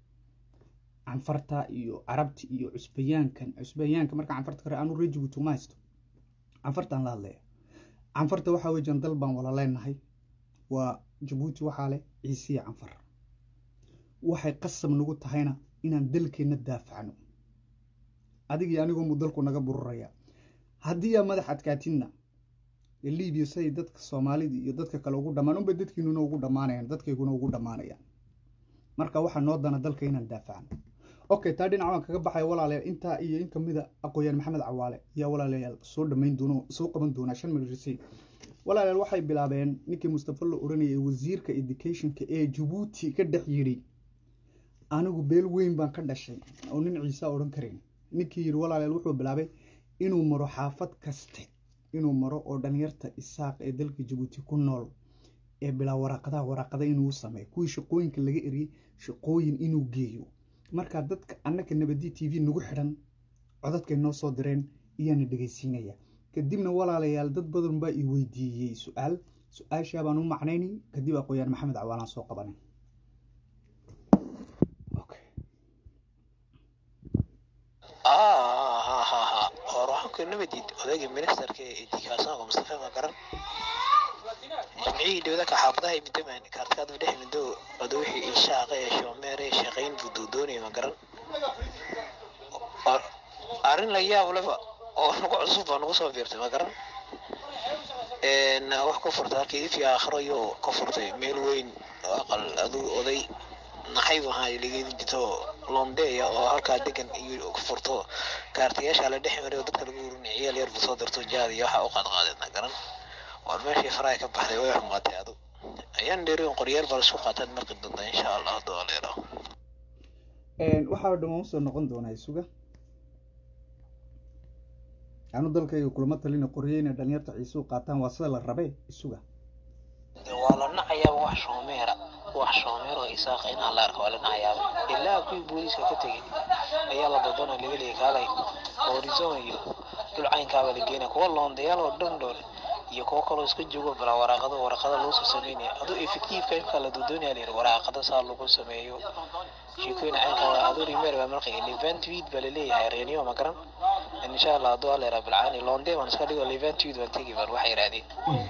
canfarta iyo carabti iyo cusbayaankan cusbayaanka marka canfarta kare anu reer jabuuti uma haysto canfartaan la hadlaya canfarta waxaa weejaan dal baan wala leenahay waa jabuuti waxaa leh ciisiya canfar waxay qasab nagu tahayna inaan dalkeenna daafacno adigii anigumu dalku naga bururaya haddii aa madax adkaatinna libiya siday dadka soomaalida iyo dadka kale ugu dhammaan unbay dadkiinuna ugu dhammaanayaan dadkayguna ugu dhammaanayaan marka waxaa noo dana dalka inaan daafacno okay taa dhinac waan kaga baxaya walaalayaal intaa iyo in kamida aqooyaan maxamed cawaale ayaa walaalayaal soo dhamayn doona soo qaban doonaa shan milrisi walaalayaal waxay bilaabeen ninkii mustafa la oranayay wasiirka educationka ee jabuuti ka dhex yidhi anigu beel weyn baan ka dhashay oo nin ciise odhan karayn ninkii yidhi walaalayaal wuxuu bilaabay inuu maro xaafad kaste inuu maro oo dhalinyarta isaaq ee dalka jabuuti ku nool ee bilaa waraaqadaha waraaqada inuu sameeyo kuwii shaqooyinka laga eriyey shaqooyin inuu geeyo markaa dadka annaka nabadi t v nagu xidhan codadkay noo soo direen iyaana dhegaysiinaya kadibna walaalayaal dad badan baa i weydiiyey su-aal su-aashaa baan u macnaynay kadib aqooyaan maxamed cawaalaan soo qabanay hor waxaan ku nabadid odayga ministerka ee dikaasanka mustafa magaran jamciyii dowlaka xaafadaha midaman kaartikaad dhex mido wada wixii inshaaqa ee shoomeere shaqayn buu doodoonaya magaran arrin la yaab leba oo nagu cusub baa nagu soo biirtay magaran wax ka furtay halkii ifi aakhiro iyo ka furtay meel weyn oo aqal aduu oday naxayb ahaa lageedi jito londeya oo halkaa degan iyo ka furto kaartayaasha la dhex maray oo dadka lagu urinay ciyaal yar buu soo dirto jaad iyo waxa u qaadqaadeedna garan waar meeshii faraha ka baxday way xumaatay adu ayaan dheerin qoryaal baa laisku qaataan markii dambe insha allah hadduu aleero waxaa dhammaan usoo noqon doonaa isuga anu dalkayga kulama talina qoryo inay dhalinyarta ciisuu qaataan waa sida la rabe isuga waa la nacayaaba wax shoomeera wax shoomeer oo isaaqa inaan la arko waa la nacayaaba ilaa kuwii booliiska ka tegay ayaa la dadona laga leeyay kaalay horizon iyo dulcaynkaaba la geenaya kuwa loondayaal oo dhan dhoole iyo kuwo kaloo iska joogo balaa waraaqada waraaqada loo soo sameynaya aduu effectiveka imka la doodoonaya layidhi waraaqada saa lagu sameeyo sheekooyin caynkaa aduu rimeer baa marqay levent weed baa laleeyahay reeniyo ma garan insha allah hadduu aleera bilcaani loonde baan iska dhigo levent weed baan tegi baan waxay yidhahdeen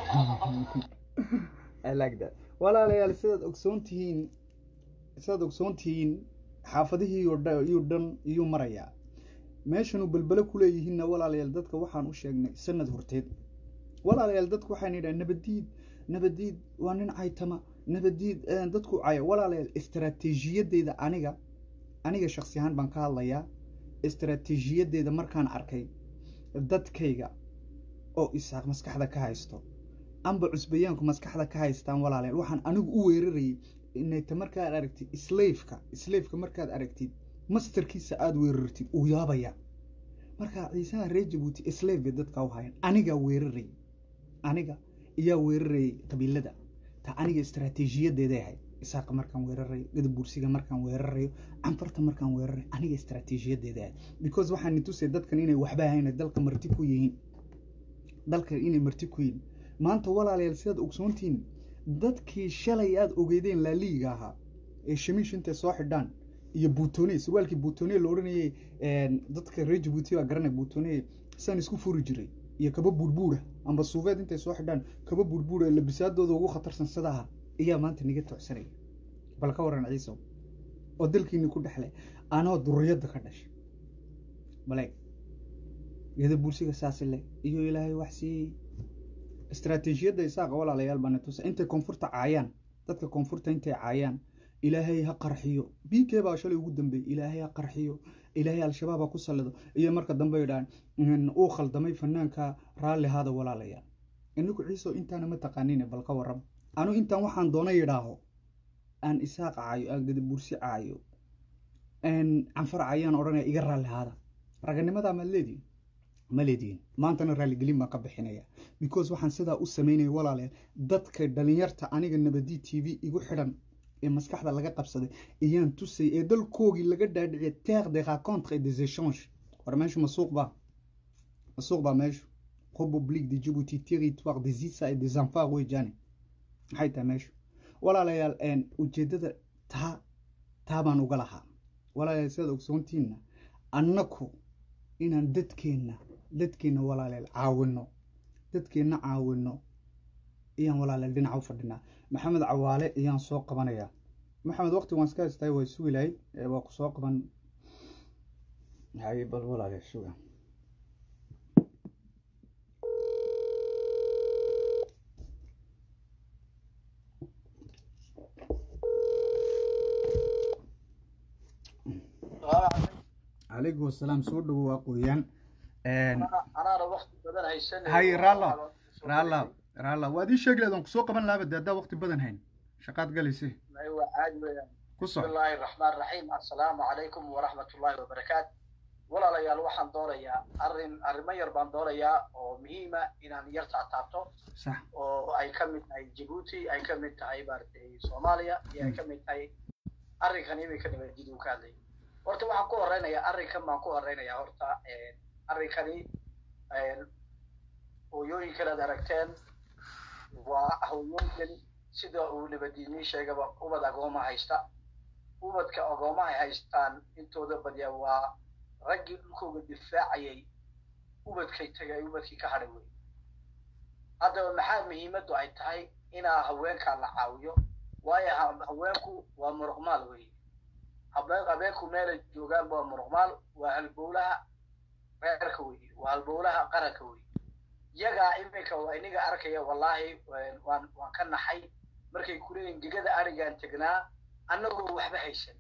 I like that. walaalayaal sidaad ogsoon tihiin sidaad ogsoon tihiin xaafadihii oo dhan iyuu dhan iyuu marayaa meeshanuu belbele ku leeyihiinna walaalayaal dadka waxaan u sheegnay sanad horteed walaalayaal dadku waxaan yidhaha nabadiid nabadiid waa nin caytama nabadiid dadku caya walaalayaal istaraatiijiyadeyda aniga aniga shaksi ahaan baan ka hadlayaa istaraatiijiyadeyda markaan arkay dadkayga oo isaaq maskaxda ka haysto amba cusbayaanku maskaxda ka haystaan walaalayaal waxaan anigu u weerarayay inayta markaad aragtid slaveka slaveka markaad aragtid masterkiisa aada weerartid uu yaabaya markaa ciisaha reer jabuuti slave bay dadka u hayan anigaa weerarayay aniga iyaa weerarayay qabiilada ta aniga istaraatiijiyadeeday ahayd isaaqa markaan weerarayo gadabuursiga markaan weerarayo canfarta markaan weerarayo aniga istaraatiijiyadeeday ahayd because waxaan nitusay dadkan inay waxba ahayn dalka marti ku yihiin dalkan inay marti ku yihiin maanta walaalayaal sidaad ogsoontihiin dadkii shalay aada ogeydeen laaliiga ahaa ee shamiish intay soo xidhaan iyo buutone sarwaalkii buutone la odhanayay dadka reer jabuuti baa garanay buutone saan isku furi jiray iyo kaba buurbuura amba suufeed intay soo xidhaan kaba buurbuura labisaadooda ugu khatarsan sidaha ayaa maanta niga tocsanaya bal ka waran ciisow oo dalkiini ku dhexlay anoo duriyadda ka dhashay baleeg geda buursiga saasi leh iyo ilaahay wax siiyey istaraatiijiyadda isaaqa walaalayaal baa natusa intay koonfurta caayaan dadka koonfurta intay caayaan ilaahay ha qarxiyo b k baa shalay ugu dambeeyey ilaahay ha qarxiyo ilaahay al-shabaab ha ku sallido iyo marka dambe yidhahaan uu khaldamay fanaanka raalli haada walaalayaal inagu ciiso intaana ma taqaanine bal ka warram anu intaan waxaan doona yidhaaho aan isaaq caayo aan gadabursi caayo canfar caayaan odhanaya iga raalli haada raganimadaa maad leedihin ma leedihin maantana raaligelin baan ka bixinaya because waxaan sidaa u sameynaya walaalayaal dadka dhalinyarta aniga nabadi t v igu xidhan ee maskaxda laga qabsaday ayaan tusay ee dalkoogii laga dhaadhiciya terre des rencontres et des échanges war meeshu masuuq baa masuuq baa meeshu republique de djibouti territoire des isa et des enfants wejaane maxay tahay meeshu walaalayaal ujeeddada taa taa baan uga lahaa walaalayaal sidaad ogsoontiinna annaku inaan dadkeenna dadkeenna walaalayaal caawino dadkeenna caawino ayaan walaalayaal dhinaca u fadhinaa maxamed cawaale ayaan soo qabanayaa maxamed waqti waan iska haystay way sugi lahayd waa ku soo qaban hay bal walaalayaal suga calaykum wasalaam soo dhowo waa qoyaan hay raalla raalla raalla waad ii sheegi lahayd waan kusoo qaban lahaa de haddaa waqti badan hayn shaqaad galayse ku soc bismillaahi raxmaan raxiim assalaamu calaykum waraxmat ullaahi wabarakaatu walaalayaal waxaan doonayaa arrin arrimo yar baan doonayaa oo muhiima inaan yar taataabto sax oo ay ka mid tahay jabuuti ay ka mid tahay maaragtay soomaaliya iyo ay ka mid tahay arrinkan iminka nabadgid uu ka hadlay horta waxaan ku horeynayaa arrinkan baan ku horeynayaa horta arrinkani hooyooyinkan aad aragteen waa hooyooyinkan sida uu nabadiinii sheegaba ubad agooma haysta ubadka agoomaha ay haystaan intooda badiya waa raggii dhulkooga difaacayay ubadkay tagay ubadkii ka hadhay wey haddaba maxaa muhiimaddu ay tahay inaa haweenkaa la caawiyo waayo haweenku waa muruqmaal wey habeenku meelay joogaan waa muruqmaal waa halbowlaha reerka wey waa halbowlaha qaranka wey yagaa iminka waa iniga arkaya wallaahi waan waan ka naxay markay kuleeyihin digada arigaan tegnaa annagoo waxba haysan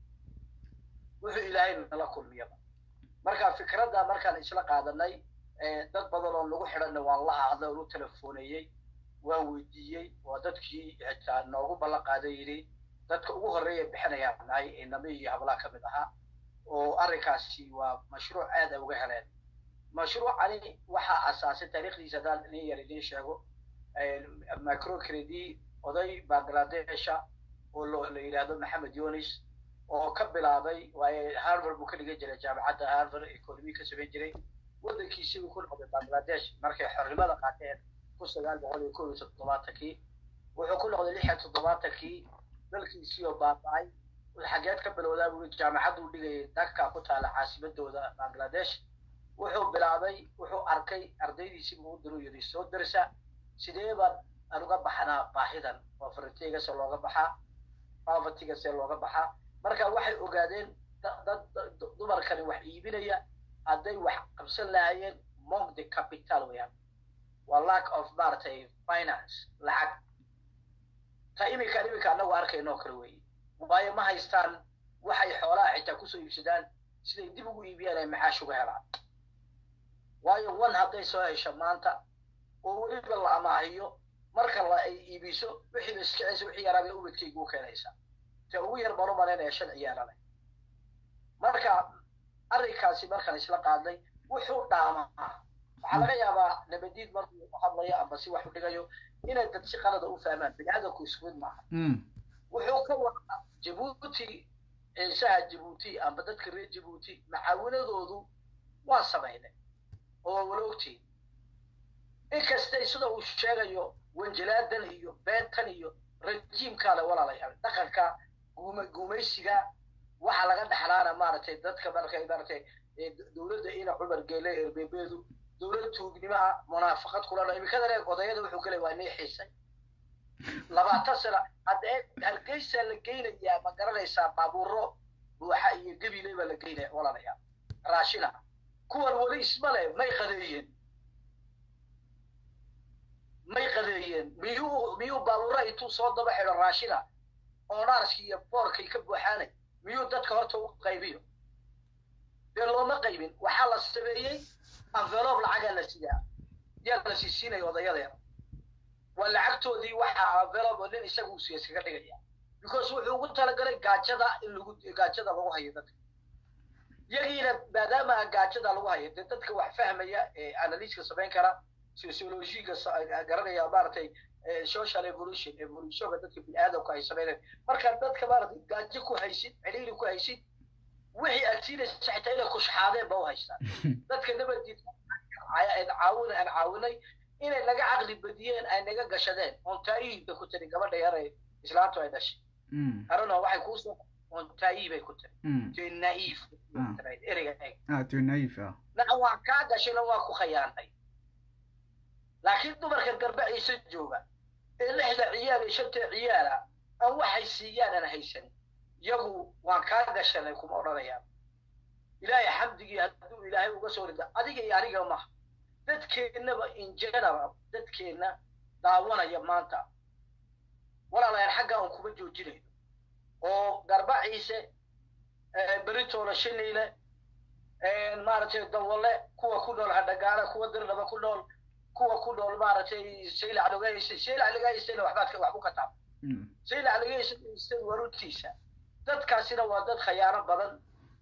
wuxuu ilaahay nala kulmiyaba marka fikradda markaan isla qaadanay dad badan oo nagu xidhanna waan la hadlay oon u telefoonayey waan weydiiyey oo dadkii xitaa noogu ballan qaaday yidhi dadka ugu horreeya bixinayaan nahay inami iyo hablaha ka mid ahaa oo arrinkaasi waa mashruuc aad ay uga heleen mashruucani waxaa asaasay taariikhdiisa haddaan inin yar idiin sheego microcredi oday bangladesha oo la yidhaahdo maxamed yonis oo ka bilaabay waaye harvard buu ka dhigan jiray jaamacadda harvard economy ka samayn jiray waddankiisii buu ku noqday bangladesh markay xornimada qaateen kun sagaal boqol iyo kow iyo toddobaatankii wuxuu ku noqday lix iyo toddobaatankii dalkiisii oo baaba'ay xageed ka bilowdaa buu jaamacadduu dhigayay dhaka ku taala caasimadooda bangladesh wuxuu bilaabay wuxuu arkay ardaydiisii buu u diru yidhi soo darsa sidee baan aan uga baxnaa baahidan oo farintiga se looga baxaa povertyga see looga baxaa marka waxay ogaadeen dad dumarkani wax iibinaya hadday wax qabsan lahaayeen mong the capital weyaan waa lack of maaragtay finance lacag ta iminka iminka annagu arkayno oo kale weeye waayo ma haystaan waxay xoolaha xitaa kusoo iibsadaan siday dib ugu iibiyaan ay maxaash uga helaan waayo one hadday soo hesho maanta oo weliba la amaahiyo marka la ay iibiso wixii la iskicaysa wixii yaraabay ubadkaygu u keenaysa te ugu yar baan u malaynaya shan ciyaarale marka arrinkaasi markaan isla qaadnay wuxuu dhaamaa waxaa laga yaabaa nabadiid markuu hadlayo amba si wax u dhigayo inay dad si qalada u fahmaan biniaadanku isku mid maaha wuxuu ka wadaa jabuuti ciisaha jabuuti amba dadka reer jabuuti macaawinadoodu waa samaynay oo wala ogtiin inkastay sida uu sheegayo wanjalaadan iyo beentan iyo rajiimkaale walaalayaal dhaqanka guuma guumaysiga waxaa laga dhaxlaana maaragtay dadka markay maaragtay dowladda ina cumar geele erbebeedu dowlad tuugnimaha munaafaqad kulana imikada leeg odayada wuxuu galay waa inay xiisay labaatan sano haddee hargeysa la geynayaa ma garanaysaa baabuuro buuxa iyo gebile baa la geynaya walaalayaal raashina kuwan weli isma le may qadeeyeen may qadeeyeen miyuu miyuu baabuura intuu soo daba xidho raashina oonaarski iyo boorkay ka buuxaanay miyuu dadka horta u qaybiyo dee looma qaybin waxaa la sameeyey envelope lacagaa la sidaa yaa la siisiinaya odayadeena waa lacagtoodii waxaa envelope nin isaga uu siya iskaga dhigaya because wuxuu ugu talagalay gaajada in lagu gaajada lagu hayo dadka yagiina maadaama aan gaajada lagu hayo dee dadka wax fahmaya ee analyska samayn kara sociologiga garanaya maaragtay social evolution evolutionka dadka biniaadamku ay sameynayaan marka dadka maaragtay gaajo ku haysid ciriiri ku haysid wixii aad siinaysa xitaa inay kushxaadeen ba u haystaan dadka nabadiid caawin aan caawinay inay naga caqli badiyeen ay naga gashadeen ontaayihiibay ku tiri gabadha yaray islaantu ay dhashay arano waxay kuusoo ontaayihi bay ku tiri te naiif ereyga to naiif ah naca waa kaa gashayna waa ku khayaanay laakiin dumarka garbaciisa jooga ee lixda ciyaal iyo shanta ciyaala aan waxay siiyaan aan haysan iyagu waan kaa gashanay kuma odhanayaan ilaahay xamdigii hadduu ilaahay uga soo rida adiga iyo aniga maha dadkeennaba in general dadkeenna daawanaya maanta walaalayaal xaggaa un kuma joojinayno oo garbaciise beritoola shiniile maaragtay dawale kuwa ku nool hadhagaala kuwa dirdhaba ku nool kuwa ku nool maaragtay saylac lagahaysa saylac lagahaysana waxbaad wax ku kataab saylac lagahaysa waruntiisa dadkaasina waa dad khayaano badan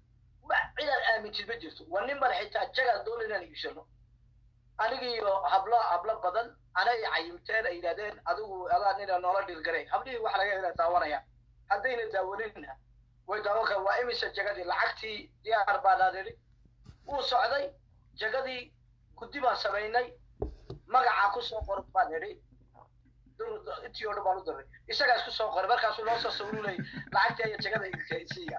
ma- cidaan aamintid ma jirto waa nin baan xitaa jagaan doona inaan iibsano aniga iyo hablo hablo badan anay cayimteen ay yidhahdeen adigu adaa nina noola dhilgaray hablihii waxa laga hela daawanaya haddayna daawaninna way daawan karaan waa imise jagadii lacagtii diyaar baanaan idhi wuu socday jagadii guddi baan samaynay magacaa ku soo qoran baan idhi dur- intii oo dhan baan u diray isagaa isku soo qoray markaasuu noo soo sawirulay lacagtii iyo jagada isiiya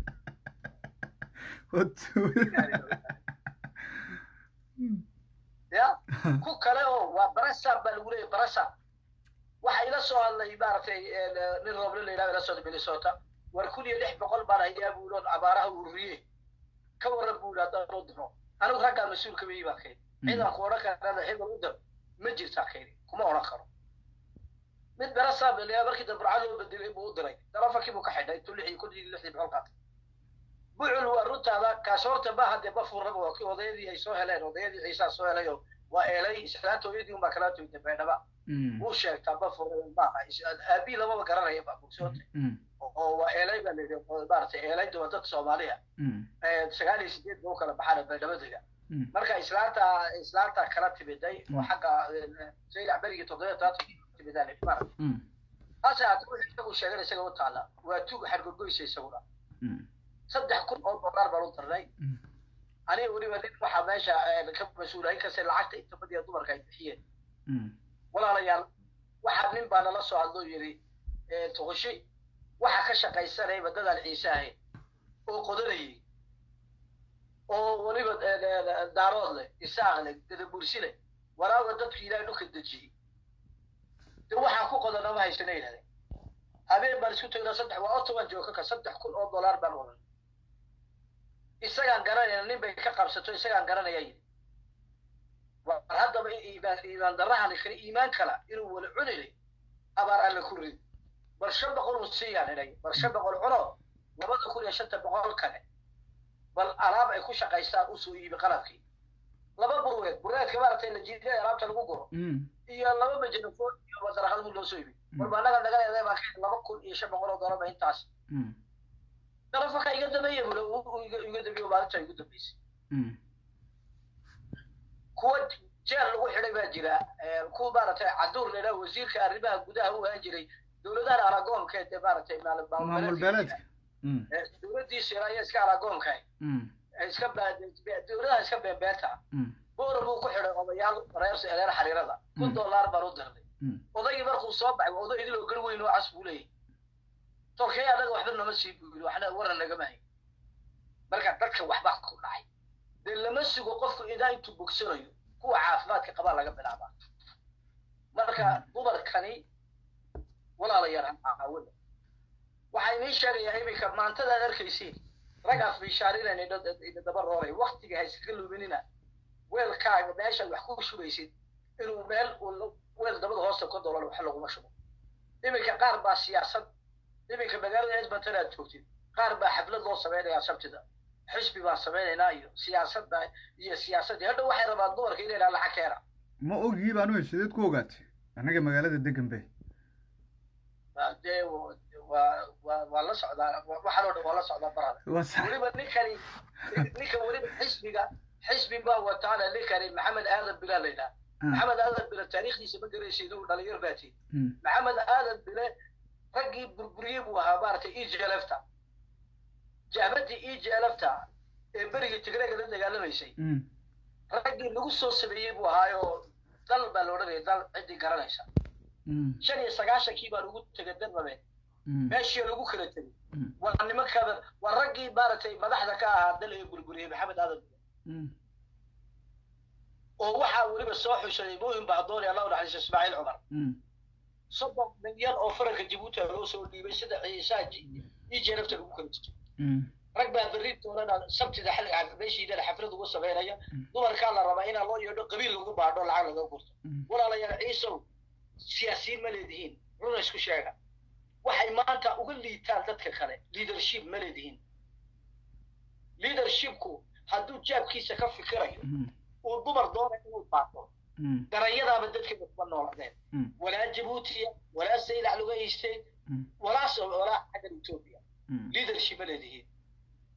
ya ku kale oo waa barasab baa lagu leeyahy barasab waxa ila soo hadlay maaragtay eh, nin roble la yidhahdo ila soo minnesota war kun iyo lix boqol baan hayaa buu yidhi abaaraha ururiye ka waran buu yidhi haddaan loo diro anigu raggaa mas-uulka weyi baa kayni ciidanku odhan karana hebel u dir ma jirtaa kayni kuma odhan karo mid barasab la markii dambe burcad loo bedelay buu u diray taleefonkii buu ka xidhay intuu lix iyo kun iyo lixdii boqol qaatay bucul waa runtaada kaas horta ma hadee ma furraba waa kii odayadii ay soo heleen odayadii ciisaa soo helay oo waa eelay islaanta hooyadii unbaa kala toytay beedhaba wuu sheegtaa ma furra maaha aabii lamaba garanaya baa bogsoota oo waa eelay baa layidhi oo maaragtay eelayda waa dadka soomaaliya Eh, sagaal iyo sideed ba u kala baxaan beedhabadega marka islaanta islaanta kala timiday oo xagga eh, saylac berigii toddobiya taata timidaan maaragtay hase haddii wixii isagu sheegan isaga u taala waa tuug xargogoysa isaguna saddex kun oo dollar baan u dirnay aniga weliba nin waxaa meesha eh, ka mas-uula inkastay lacagta inta badiya dumarka ay bixiyeen walaalayaal waxaa nin baa nala soo hadloo yidhi eh, tuqushay waxa ka shaqaysanaya waddadaan ciise ahayn oo qodanayay oo weliba eh, eh, daarood leh isaaq leh gadabursi leh walaaga dadku ilaahay dhulka dejiyey de waxaan ku qodana ma haysana yidhahdeen habeen baan isku tagnaa saddex waa otoban jooga ka saddex kun oo dollar baan wadan isagaan garanayna nin bay ka qabsato isagaan garanaya yidhi war haddaba in iimaan iimaan darrahan kale iimaan kala inuu wala cunilay abaar alle ku rid bal shan boqol uu siiyaan inay bal shan boqol cuno labada kun iyo shanta boqol kale bal alaab ay ku shaqaystaan usoo iibi qalabkii laba burweed burweedka maaragtay la jiiday alaabta lagu guro iyo laba majanafoon iyo wadaraqadmu loo soo ibi warba annaga naga leedahay baa ka laba kun iyo shan boqol oo dollar ba intaas telefonka iga dambeeya bule iga dambeeyo maalinta igu dambeysay kuwa jeel lagu xidhay baa jira eh, kuwa maaragtay caduur la yidhaha wasiirka arrimaha gudaha u ahaan jiray dowladahan aragoonka ee maaragtay maal- maamul maamul beeleedka Eh, dowladdiisa ayaa iska aragoonka eh, iska ba- dowladaha iska beebeenta boor buu ku xidhay odayaal reer reer xariirada kun dollar baan u dirnay odaygii markuu soo baxay waa oday idiloo gar weyn oo cas buu leeyahay tolkay anaga waxba nama sii buu yidhi waxna waran nagama hayn marka dadka waxbaa ku dhacay dee lama sugo qofku idaa intuu bogsanayo kuwa caafimaadka qabaa laga bilaabaa marka dumarkani walaalayaal ha caawina waxaa inii sheegayaa iminka maantada aad arkaysiin rag afbishaarinayna ina daba rooray waktiga ha iskaga luminina weelkaaga meeshaad wax ku shubaysid inuu meel uu weel dabada hoosta ka doolan wax laguma shubo iminka qaar baa siyaasad iminka magaalada edmonton aad joogtid qaar baa xaflad loo samaynayaa sabtida xisbi baan samaynaynaa iyo siyaasadda iyo siyaasaddii hadha waxay rabaan dumarka inay dhahaan lacag keena ma ogii baan u sideed ku ogaatay annaga magaalada degan bay dee waa waa waa la socdaa waxaan oo dhan waa la socdaa barada Waa sax. weliba ninkani ninka weliba xisbiga xisbi baa wataana ninkani maxamed aadan bilaa la yidhaha maxamed aadan bile taariikhdiisa ma garaysid uu dhalinyar baatiin maxamed aadan bile raggii burburiyey buu ahaa maaragtay eglfta jahbadii eglfta ee berigii tigreega la dagaalamaysay raggii lagu soo sameeyey buu ahaayoo dal baa la odhanaya dal ciddii garanaysa shan iyo sagaashankii baan ugu tegay darbabe meeshii lagu kala tegay waa nimankada waa raggii maaragtay madaxda ka ahaa dal ee burburiyey maxamed aadan bile oo waxaa weliba soo xushaday muhim bahdooni allah u naxariiso ismaaciil cumar soddon milyan oo faranka jabuuti ah loo soo dhiibay sida ciisaa ijelafta lagu kala jirto rag baa berri doonana sabtida xilliga meeshiidana xaflad ugu samaynaya dumarkaa la rabaa inaa loo yeedho qabiil lagu baadho lacag laga gurto walaalayaal ciisow siyaasiyiin ma leedihiin runa isku sheega waxay maanta uga liitaan dadka kale leadership ma leedihiin leadershipku hadduu jaabkiisa ka fikirayo uu dumar doonay inuu baato darayadaaba dadkeeda kuma nooladeen walaa jabuutiya walaa saylac laga haystay walaa walaa xaggan etoobiya leadership ma leedihiin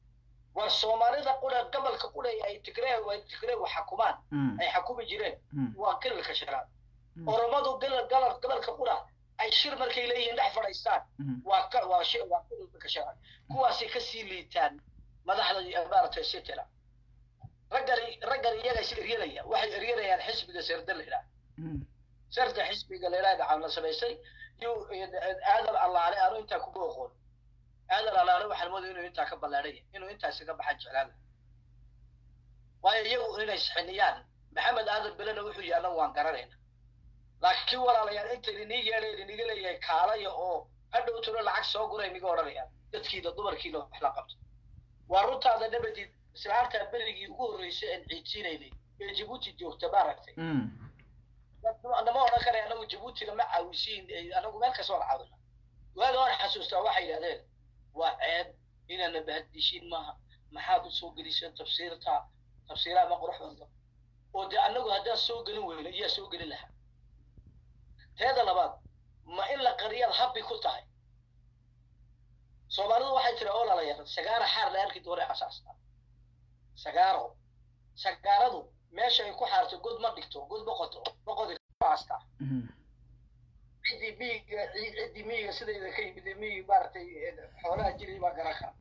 war soomaalida qura gobolka qura ay tigree ay tigree wax xukumaan Mm. ay xukumi jireen Mm. waa kilalka shanaad oromadu gobol gobol gobolka qura ay shir markay leeyihiin dhex fadhiistaan waa ka waa shi waa kilalka shanaad kuwaasay kasii liitaan madaxda iyo maaragtay sitira raggan raggan iyaga is eryanaya waxay eryanayaan xisbiga sirda la yidhaha sirda xisbiga la yidhaha gacan la samaysay iyo aadan allaale aanu intaa kuma oqoon aadan allaale waxaan moodaya inuu intaa ka ballaadhaya inuu intaasi ka baxan jeclaan lahaa waayo iyagu inay isxiniyaan maxamed aadan belena wuxuu yahay annagu waan garanayna laakiin walaalayaal inta idinii yeedhay idiniga leeyahay kaalaya oo hadhow tiro lacag soo gura iniga odhanayaan dadkiina dumarkiina wax la qabto waa runtaada nabadid islaantaa berigii ugu horreysay aan ciidsiinaynay ee jabuuti joogta maaragtay nama odhan karaya anagu jabuutina ma caawisiin ee anagu meel kasta waan caawina waaga waan xasuustaa waxay yidhahdeen waa ceeb inaana bahaddishiin maaha maxaad u soo geliseen tafsiirta tafsiiraha ma qurux badno oo dee anagu haddaan soo gelin weyno iyaa soo gelin lahaa teeda labaad ma in la qariyaad habbi ku tahay soomaalidu waxay tiri oo lalayaran sagaara xaar la arki doona asaasta sagaaro sagaaradu meesha ay ku xaarto god ma dhigto god boqoto boqodi ku haastaa ciddii miyiga ciddii miyiga sidayda ka yimid ee miyi maaragtay xoolaha jiray baa garan kara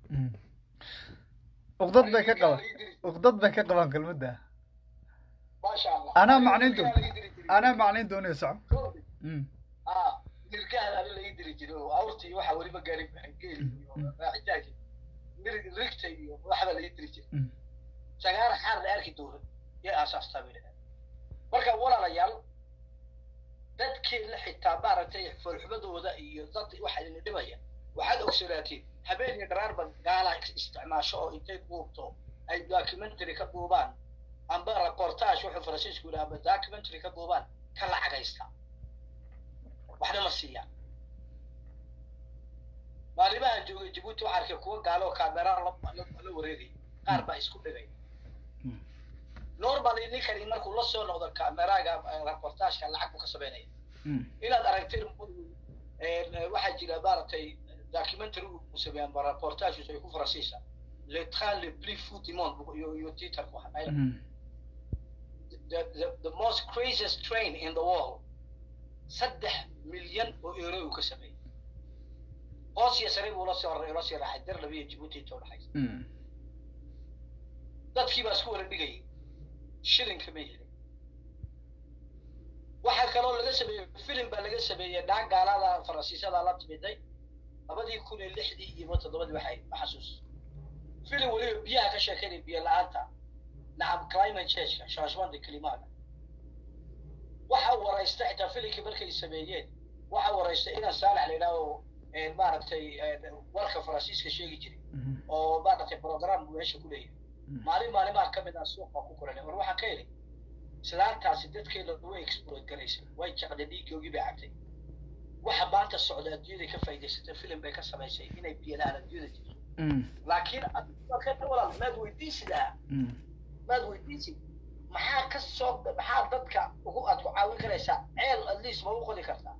uqdad bay ka qabaan uqdad bay ka qabaan kelmadda maasha allah anaa macnayn doon anaa macnayn doonayo soco ah nirgahan ani laii diri jiray oo awrtii waxaa weliba gaari geeli iyo raacitaankii nirig rigta iyo waxba laii diri jiray sagaara xaar la arki doono yay aasaastaa bay dhahaan marka walaalayaal dadkeena xitaa maaragtay foolxumadooda iyo dad waxa idin dhibaya waxaad ogsolaatiin habeen iyo dharaarba gaala isticmaasho oo intay duubto ay documentary ka duubaan amba reportage wuxuu faransiisku yidhaha amba documentary ka duubaan ka lacagaysta waxna ma siiyaan maalimahan joogay jabuuti waxaa arkay kuwa gaalo oo kaameraan la wareegay qaar baa isku dhigay normally ninkani markuu la soo noqdo kameraaga reportageka lacag buu ka sameynaya inaad aragteen waxaa jira maaragtay documentary uu sameeya amba reportages ay ku faransiisa le train le plus fou du monde iyo iyo twitter-ku waxaa the, the, the most craziest train in the world saddex milyan oo euro uu ka sameeyey hoos iyo sare buu la soo la sii raaxay dar labiyo jabuuti inta udhaxaysa dadkii baa isku wala dhigayay shilinka ma helin waxaa kaloo laga sameeyey filim baa laga sameeyey dhaag gaalada faransiisada la timiday labadii kun iyo lixdii iyo toddobadii waxay ma xasuus filim weliba biyaha ka sheekeynaya biyo la-aanta nacam climate changeka changement de climat waxa waraysta xitaa filimkii markay sameeyeen waxa waraysta inaan saalax la yidhaaho maaragtay warka faransiiska sheegi jiray oo maaragtay program buu meesha ku leeyahay maalin maalimaha ka mid ah suuqa ku kulanay war waxaan ka helay islaantaasi dadkeena way exploit garaysay way jecday dhiiggoogii bay cabtay waxa maanta socda adduunyada ka faa'iidaysatay filim bay ka samaysay inay biyalaan adduunyada jirto laakiin walaal maad weydiisidaa maad weydiisid maxaa ka soo maxaa dadka ugu aad ku caawin karaysaa ceel at least ma u qodi kartaa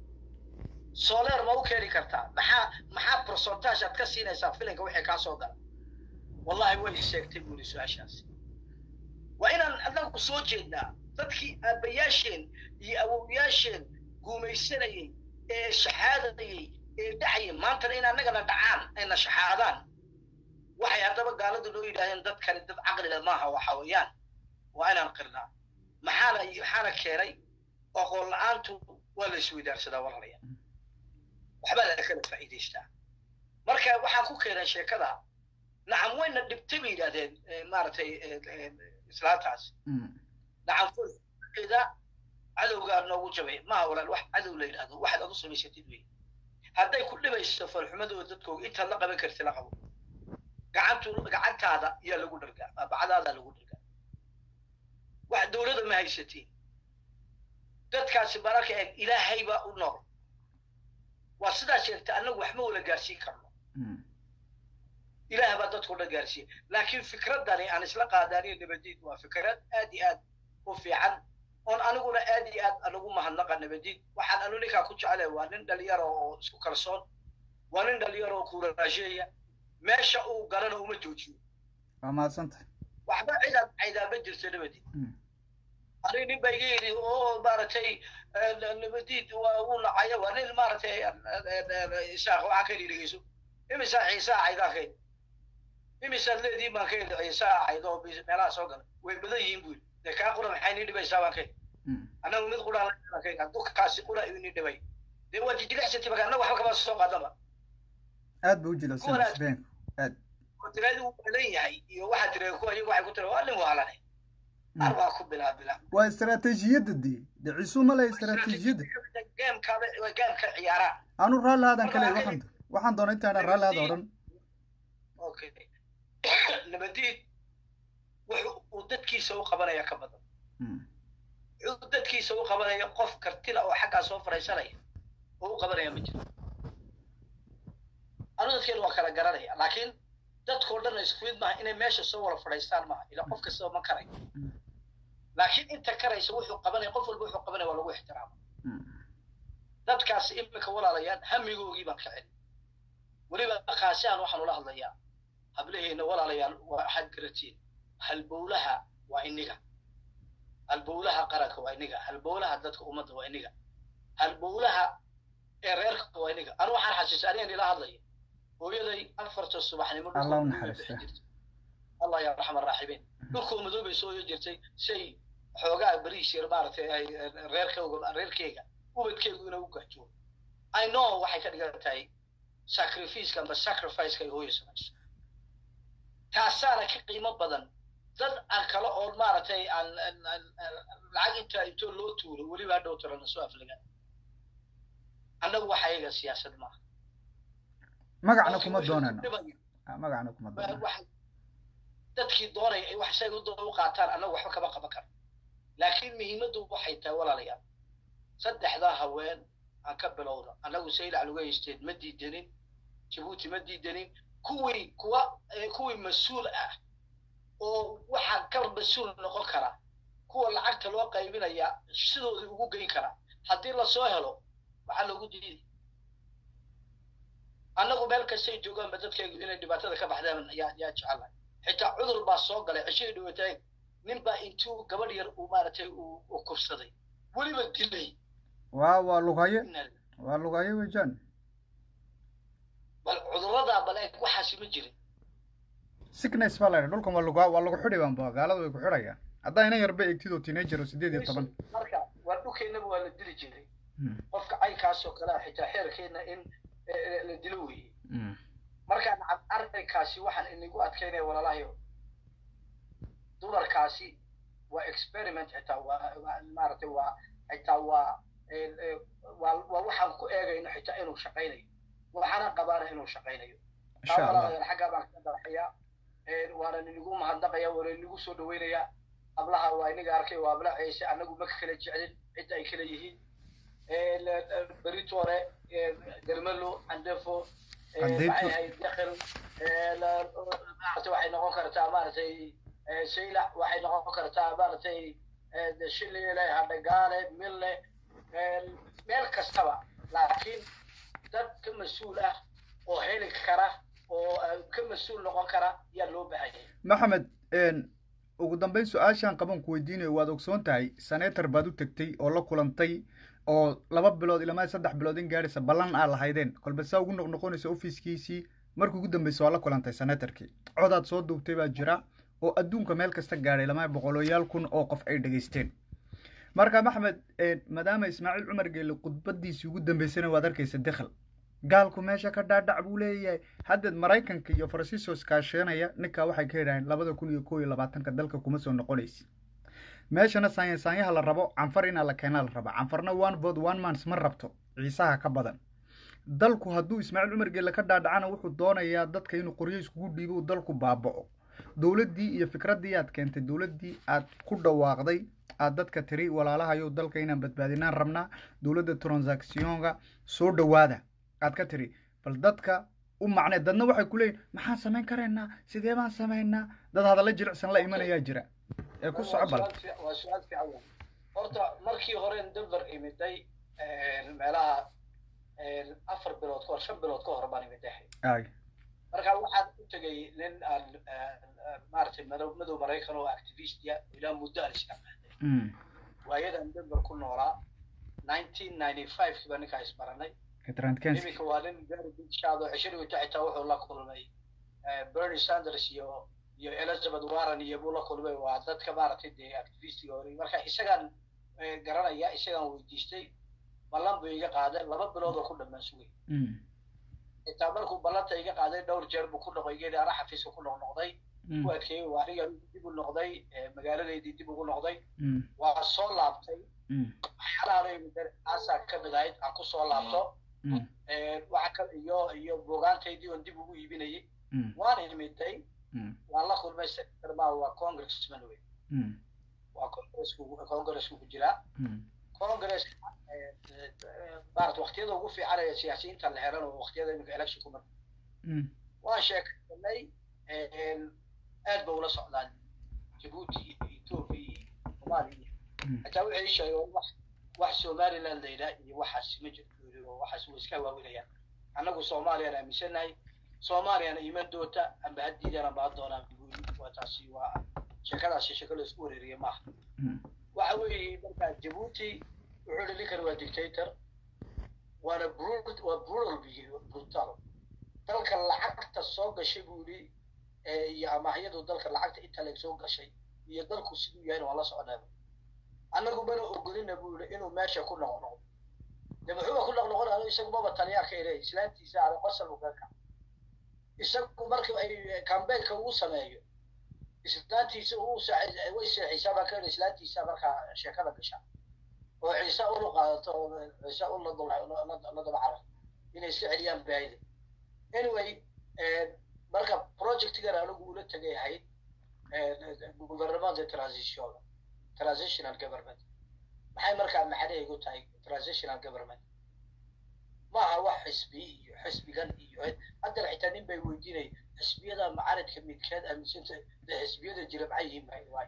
soleer ma u keeni kartaa maxaa maxaa percentage aad ka siinaysaa filinka wixii kaa soo gala wallahi way sheegtay buuri su-aashaasi waa inaan anagu soo jeednaa dadkii aabbayaasheen iyo awowyaasheen guumaysanayay ee shaxaadayay ee dhacayay maantana in annagana dhacaan ayna shaxaadaan waxay haddaba gaaladu noo yidhahdeen dadkani dad caqlile maaha waxa weeyaan waa inaan qirnaa maxaana maxaana keenay aqoon la-aantu waa la isweydaarsadaa walaalaya waxbaa laga kala faa'iidaystaa marka waxaan ku keenay sheekada nacam wayna dhibtay bay yidhahdeen maaragtay islaantaas nacam fulkeeda cadowgaa noogu jabay maha walaal wax cadow la yidhahdo waxaad adu samaysatid wey hadday ku dhibayso falxumadooda dadkooga intaad la qaban karti la qabo gacantu gacantaada yaa lagu dhargaa bacdaada lagu dhargaa wax dowladda ma haysatiin dadkaasi mararka eeg ilaahay baa u nool waa sidaa sheegta annagu wax ma wala gaarsiin karno ilaah baa dadkao dhan gaarsiiya laakiin fikraddani aan isla qaadaaniyo nabadiid waa fikrad aad iyo aad u fiican oon aniguna aad iyo aad anugu mahadnaqa nabadiid waxaan anu ninkaa ku jeclay waa nin dhalinyaro oo isku kalsoon waa nin dhalinyaro oo kuuraajeeya meesha uu galana uma joojiyo waa mahadsantahay waxba cidaad caydaaba jirto nabadiid aniga nin baa iga yidhi oo maaragtay nabadiid waa uu nacaya waa nin maaragtay isaaq waxaa ka dhigeyso imisaa ciisaa caydaa ka yidhi imisaad leediin baan ka yidhi ciisaa cayd oo meelaha soo gala way badan yihiin buu yidhi dee kaa qura maxay nii dhibaysaa baan ka yidhi annagu mid quraan la ka yidhi hadduu kaasi qura idin nii dhibay dee waa jijilicsanti marka annagu waxba kama soo qaadaba aad buu u jilicsan isbeenku aad tiradi uu badan yahay iyo waxaa tira kuwa iyagu waxay ku tira waa nin waalanay ar baa ku bilaa bilaa waa istaraatiijiyadda dee dhicisu ma le istaraatiijiyadda geemkaaba waa geemka ciyaaraan anu raalli haadan kale waxaan waxaan doonay intaan raalli haada odhan okay nabadiid wuxuu uu dadkiisa u qabanaya ka badan wuxuu dadkiisa u qabanaya qof kartila oo xaggaa soo fadhiisanaya oo u qabanaya ma jiro anu dadkeenu waa kala garanaya laakiin dadkao dhan isku mid maaha inay meesha soo wada fadhiistaan maaha ila qof kastaba ma karayo laakiin inta karaysa wuxuu qabanaya qof walba wuxuu qabanaya waa lagu ixtiraama dadkaasi iminka walaalayaan hamigoogii baan ka celin weliba kaasihan waxaan ula hadlayaa hablaheena walaalayaal waxaad garatiin halbowlaha waa iniga halbowlaha qaranka waa iniga halbowlaha dadka ummadda waa iniga halbowlaha ee reerka waa iniga anu waxaan xasuusta anigan ila hadlaya hooyaday afarta subaxnimo allah u naxariista allah ya raxma raaxibiin dhulkoo madoobay soo yo jirtay say xoogaa bariis yar maaragtay ay reerkayga reerkeyga ubadkeygu inay u gaajo i know waxay ka dhigan tahay sacrificeka amba sacrificeka ay hooya samayso taasaana ka qiimo badan dad aan kale oo maaragtay aan lacag intaa intoo loo tuuro weliba hadhow tirana soo aflaga annagu waxa iyaga siyaasad maaha magacna kuma doonano magacna kuma doonano dadkii doonaya ay wax isaga u qaataan annagu waxba kama qaban karo laakiin muhiimaddu waxay tahay walaalayaal saddexdaa haween aan ka bilowda annagu saylac lagu haysteed ma diidanin jabuuti ma diidanin kuwii kuwa kuwii mas-uul ah oo waxaa ka mas-uul noqon kara kuwa lacagta loo qaybinaya sidoodii ugu geyn kara haddii lasoo helo maxaa loogu diiday annagu meel kastay joogaanba dadkaygu inay dhibaatada ka baxdaan yaa yaa jecelahay xitaa cudur baa soo galay cishihii dhawataay nin baa intuu gabadh yar uu maaragtay uu kubsaday weliba dilay waa waa lugaye waa lugaye wejan bal cudurradaa bal eeg waxaasi ma jirin sickness baa laydha dhulkan waa lugaa waa lagu xidhi baanba gaalada way ku xidhayaan haddaa ina yarba eegtid oo teenager oo sideed iyo toban marka waa dhulkeennaba waa la dili jiray qofka caynkaasoo kale ah xitaa xeerkeenna in la dilo weeye markaan arrinkaasi waxaan inagu adkaynaya walaalahayo dumarkaasi waa experiment xitaa waa maaragtay waa xitaa waa waa waa waxaan ku eegayno xitaa inuu shaqaynayo waxaana qabaana inuu shaqaynayo walaalayaal xaggaa baan ka daraxayaa waana inagu mahadnaqaya waana inagu soo dhaweynayaa ablaha waa inaga arkay waa abla ciise annagu ma kala jeclin cidda ay kala yihiin beritore garmelo andefo maxay dakhil maaragtay waxay noqon kartaa maaragtay saylac waxay noqon kartaa maaragtay shilile hadhagaale mille meel kastaba laakiin dad ka mas-uul ah oo heli kara oo ka mas-uul noqon kara yaa loo baahanyay maxamed ugu dambeyn su-aashaan qaban ku weydiinayo waad ogsoon tahay senator baad u tegtay oo la kulantay oo laba bilood ilaa saddex bilood in gaadhaysa ballan aa lahaydeen kolba saa ugu noqnoqonaysa ofiiskiisii markii ugu dambeysa waa la kulantay senatorkii codaad soo duubtay baa jira oo adduunka meel kasta gaadhay lama boqoloyaal kun oo qof ay dhegaysteen marka maxmed maadaama ismaaciil cumar geelle khudbadiisii ugu dambeysana waad arkaysa dekhal gaalku meesha ka dhaadhac buu leeyahay haddeed maraykanka iyo faransiisko iskaasheenaya ninkaa waxay ka yidhaaheen labada kun iyo koo iyo labaatanka dalka kuma soo noqonaysi meeshana saanyasaanyaha la rabo canfar inaa la keenaa la raba canfarna one vote one mans ma rabto ciisaha ka badan dalku hadduu ismaaciil cumar geelle ka dhaadhacana wuxuu doonayaa dadka inuu qoryo iskugu dhiibo uu dalku baaba'o dowladdii iyo fikraddii aad keentay dowladdii aad ku dhawaaqday aad dadka tiri walaalahayow dalka inaan badbaadinaan rabnaa dowladda transactionka soo dhowaada aad ka tiri bal dadka u macnee dadna waxay ku leeyihin maxaan samayn karaynaa sidee baan samaynaa dad hadalla jilicsan la imanayaa jira ee ku soco bal waa su-aal fiican horta markii hore denver imiday meelaha afar bilood kahor shan bilood ka hor baan imiday ay marka waxaan u tegay nin aan maaragtay madow madow maraykan oo activistia ilaa muddo aan isnaqaanay waayadan denver ku noolaa nineteen ninety five kiiba ninkaa isbaranay trantkenski iminka waa nin very big shot oo cishrigu xitaa wuxuu la kulmay bernie sanders iyo iyo elizabeth warren iyo buu la kulmay waa dadka maaragtay dee activistiga hore marka isagaan garanaya isagaan weydiistay ballan buu iga qaaday laba bilood oo ku dhammaan sugay xitaa markuu ballanta iga qaaday dhowr jeer buu ku noqday geedi ana xafiiska ku noqnoqday ku adkeeyey waa aniga dib u noqday magaaladeydii dib ugu noqday waa soo laabtay waxyaalahaasa ka mid ahayd aan ku soo laabto waxa ka iyo iyo buugaantaydii oon dib ugu iibinayay waan imiday waan la kulmay secretary ma waa congressman wey waa congressku congressku ku jiraa congress maarata waqtiyada ugu fiican ee siyaasiyiinta la helan oo waqtiyada iminka election ku mar waan sheekaysanay aad ba ula socdaan jabuuti iyo ethiopia iyo soomaaliya hataa waxay sheegay wax wax somaliland layidhaa iyo waxaas ma jirto oo waxaas way iska waawinayaan annagu soomaaliyaan aaminsanahay soomaaliyana iman doonta amba haddiidana baa doonaan waa taasi waa sheekadaasi sheeko la isku wareeriya maaha waxa weeye markaa jabuuti wuxuu dhi ninkan waa dictator waana brut waa brutal biyi brutal dalka lacagta soo gashay buu yidhi iyo amaahyadu dalka lacagta inta leg soo gashay iyo dalku siduu yahayna waan la socnaa annagu mana ogolina buu yidhi inuu meesha ku noqnoqdo de muxuuba ku noqnoqonayo isagu maba taliyaa ka ilay islaantiisa ada qosal ugaaka isagu marka ay cambaynka uu sameeyo islaantiisa uu way seexisaa baa ka yidhi islaantiisa markaa sheekada gasha oo ciise ulu qaadato oo ciise ul la daba carar inay iska celiyaan baahida anyway marka projectgan anigu ula tegay ahayd gouvernementa transition transitional government maxay markaa macnaheegu tahay transitional government maaha wax xisbi iyo xisbigan iyo haddana xitaa nin bay weydiinay xisbiyada macaridka midkeed aaminsanta de xisbiyada jira maxay yihiin maxay waay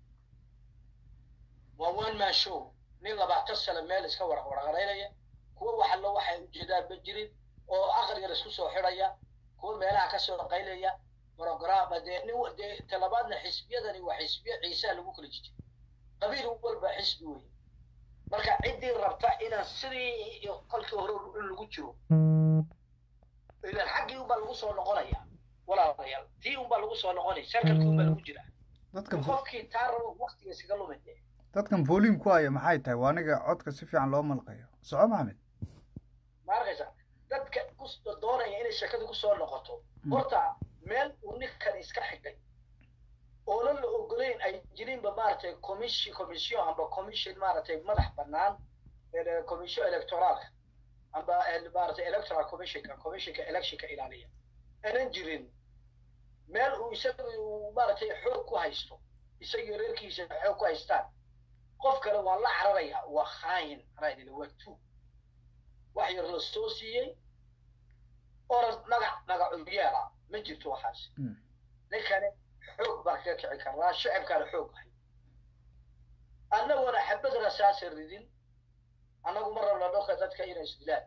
waa one man show nin labaatan sano meel iska warwarqaraynaya kuwa waxallo waxay ujeedaan ma jirin oo aqrigan isku soo xidhaya kuwa meelaha kasoo qaylaya programa dee nin dee talabaadna xisbiyadani waa xisbiya ciisaha lagu kala jijay qabiil walba xisbi wey marka ciddii rabta inaan sidii kolkii hore in lagu jiro ilan xaggii unbaa lagu soo noqonaya walaalayaal tii unbaa lagu soo noqonaya sarkalkii unbaa lagu jira qofkii taa rabo waktiga iskaga lumide dadkan volume ku haya maxay tahay waa aniga codka si fiican loo malqayo soco maxamed ma arkaysa dadka doonaya inay sheekada kusoo noqoto horta meel uu ninkan iska xigay oonan la ogolayn ay jirinba maaragtay commission commission amba commission maaragtay madax bannaan commission electoraalka amba maaragtay electoral commissionka commissionka electionka ilaaliya aanan jirin meel uu isaga uu maaragtay xoog ku haysto isagii reerkiisa xoog ku haystaan qof kale waa la cararaya waa khaayin anaa waa tu wax yar la soo siiyey orad magac magacu yeela ma jirto waxaas ninkani xoog baan kaga kici karnaa shacibkaana xoog ahay annaguna xabad rasaasa ridin annagu ma rabna dholka dadka inay isdilaan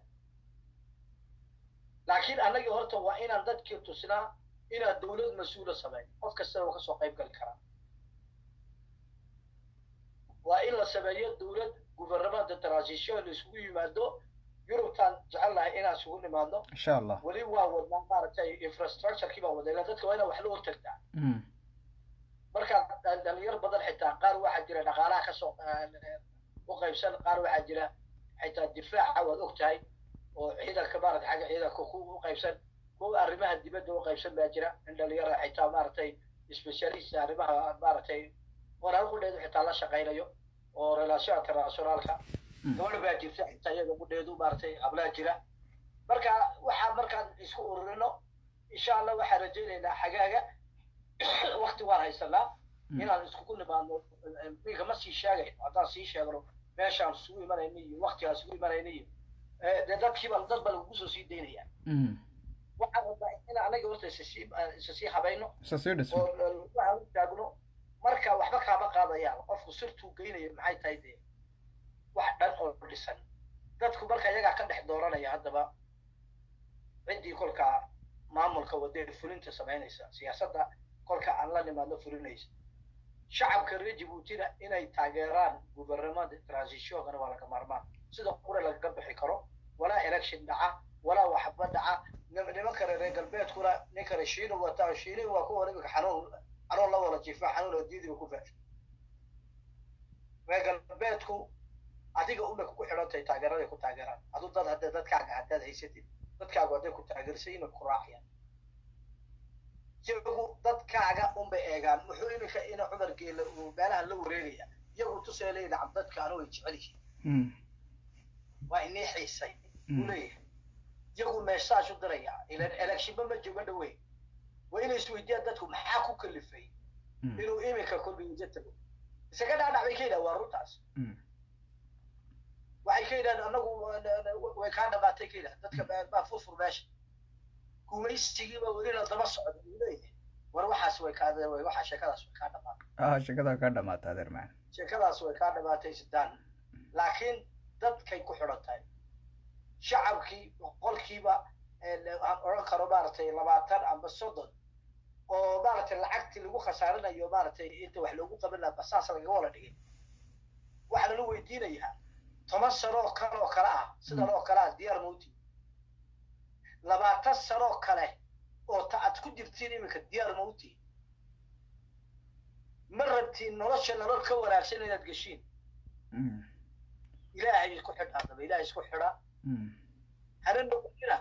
laakiin annagii horta waa inaan dadkii tusnaa inaan dowlad mas-uula sameyn qof kasta oo kasoo qayb gali karaa waa in la sameeyo dowlad gouvernementa transition la isugu yimaado yurubtaan jecel lahay inaan isugu nimaadno insha allah weli waa wadnaa maaragtay infrastructurekii baa wada ilaa dadka waa inaan wax la hortagtaa marka dhalinyar badan xitaa qaar waxaa jira dhaqaalaha kasoo u qaybsan qaar waxaa jira xitaa difaaca waad og tahay oo ciidanka maarata xagga ciidanka ku u qaybsan kuwa arrimaha dibadda u qaybsan baa jira in dhalinyara xitaa maaragtay specialist arrimaha maaragtay qoraal qudheedu xitaa la shaqaynayo oo relation internationaalka gabadha baa jirta xitaa iyada qudheedu maaragtay hablaa jira marka waxaa markaan isku ururino insha allah waxaan rajaynaynaa xagaaga wakti waan haysanaa inaan iskugu nimaadno minka ma sii sheegayno haddaan sii sheegno meeshaan isugu imanayno iyo waktigaan isugu imanayno iyo dee dadkiiba dad baa lagugu soo sii daynaya waxaan rabnaa in anaga horta isasii isasii habayno isasii dhismo oo waxaan u taagno marka waxba kaama qaadayaan qofku sirtuu geynayo maxay tahay dee wax dhan oo dhisan dadku marka iyagaa ka dhex dooranaya haddaba ciddii kolkaa maamulka wadada fulinta samaynaysa siyaasadda kolka aan la nimaadno fulinaysa shacabka reer jabuutina inay taageeraan gubernamada transitionkana waa laga maarmaan sida qura lagaga bixi karo walaa election dhaca walaa waxba dhaca nim- nimanka reer galbeedkuna ninkana shiina wata shiina waa kuwa imika xanuun xanuun la wada jiifa xanuun oo diidiba ku faafay reer galbeedku adiga una ku xidhantahay taageeraday ku taageeraan aduu dad hadda dadkaaga haddaad haysatid dadkaagu hadday ku taageersay inay ku raacayaan iyagu dadkaaga unbay eegaan muxuu iminka ina cumar geela uu meelaha la wareegaya iyagu tusee leeyahay nacam dadka anu way jecel yihiin waa inii xiisay uu leeyahay iyagu meeshaas u diraya ilan electionba ma jooga dhawey waa inay isweydiiyaan dadku maxaa ku kalifay inuu iminka kolbiisa tago isaga dhaadhac bay ka yidhaha waa runtaas waxay ka yidhahdeen anagu way kaa dhamaatay ka yidhaha dadka baa furfur meesha gumaysigiiba weli la daba socda uu leeyahay war waxaas way kaa waxaa sheekadaas way kaa dhamaatay ah sheekada ka dhamaata adeer macaan sheekadaas way kaa dhamaatay sidaan laakiin dadkay ku xidhan tahay shacabkii boqolkiiba aan odhan karo maaragtay labaatan amba soddon oo maaragtay lacagtii lagu khasaarinayo maaragtay inta wax loogu qaban lahaa basaas lagaga wala dhigay waxaa lala weydiinayaa toban sano oo kale oo kale ah sidan oo kale ah diyaar mauti labaatan sano oo kale oo ta aad ku jirtiin iminka diyaar mauti ma rabtiin nolosha nolol ka wanaagsan inaad geshiin ilaahay isku xidha haddaba ilaahay isku xidha hana noqonina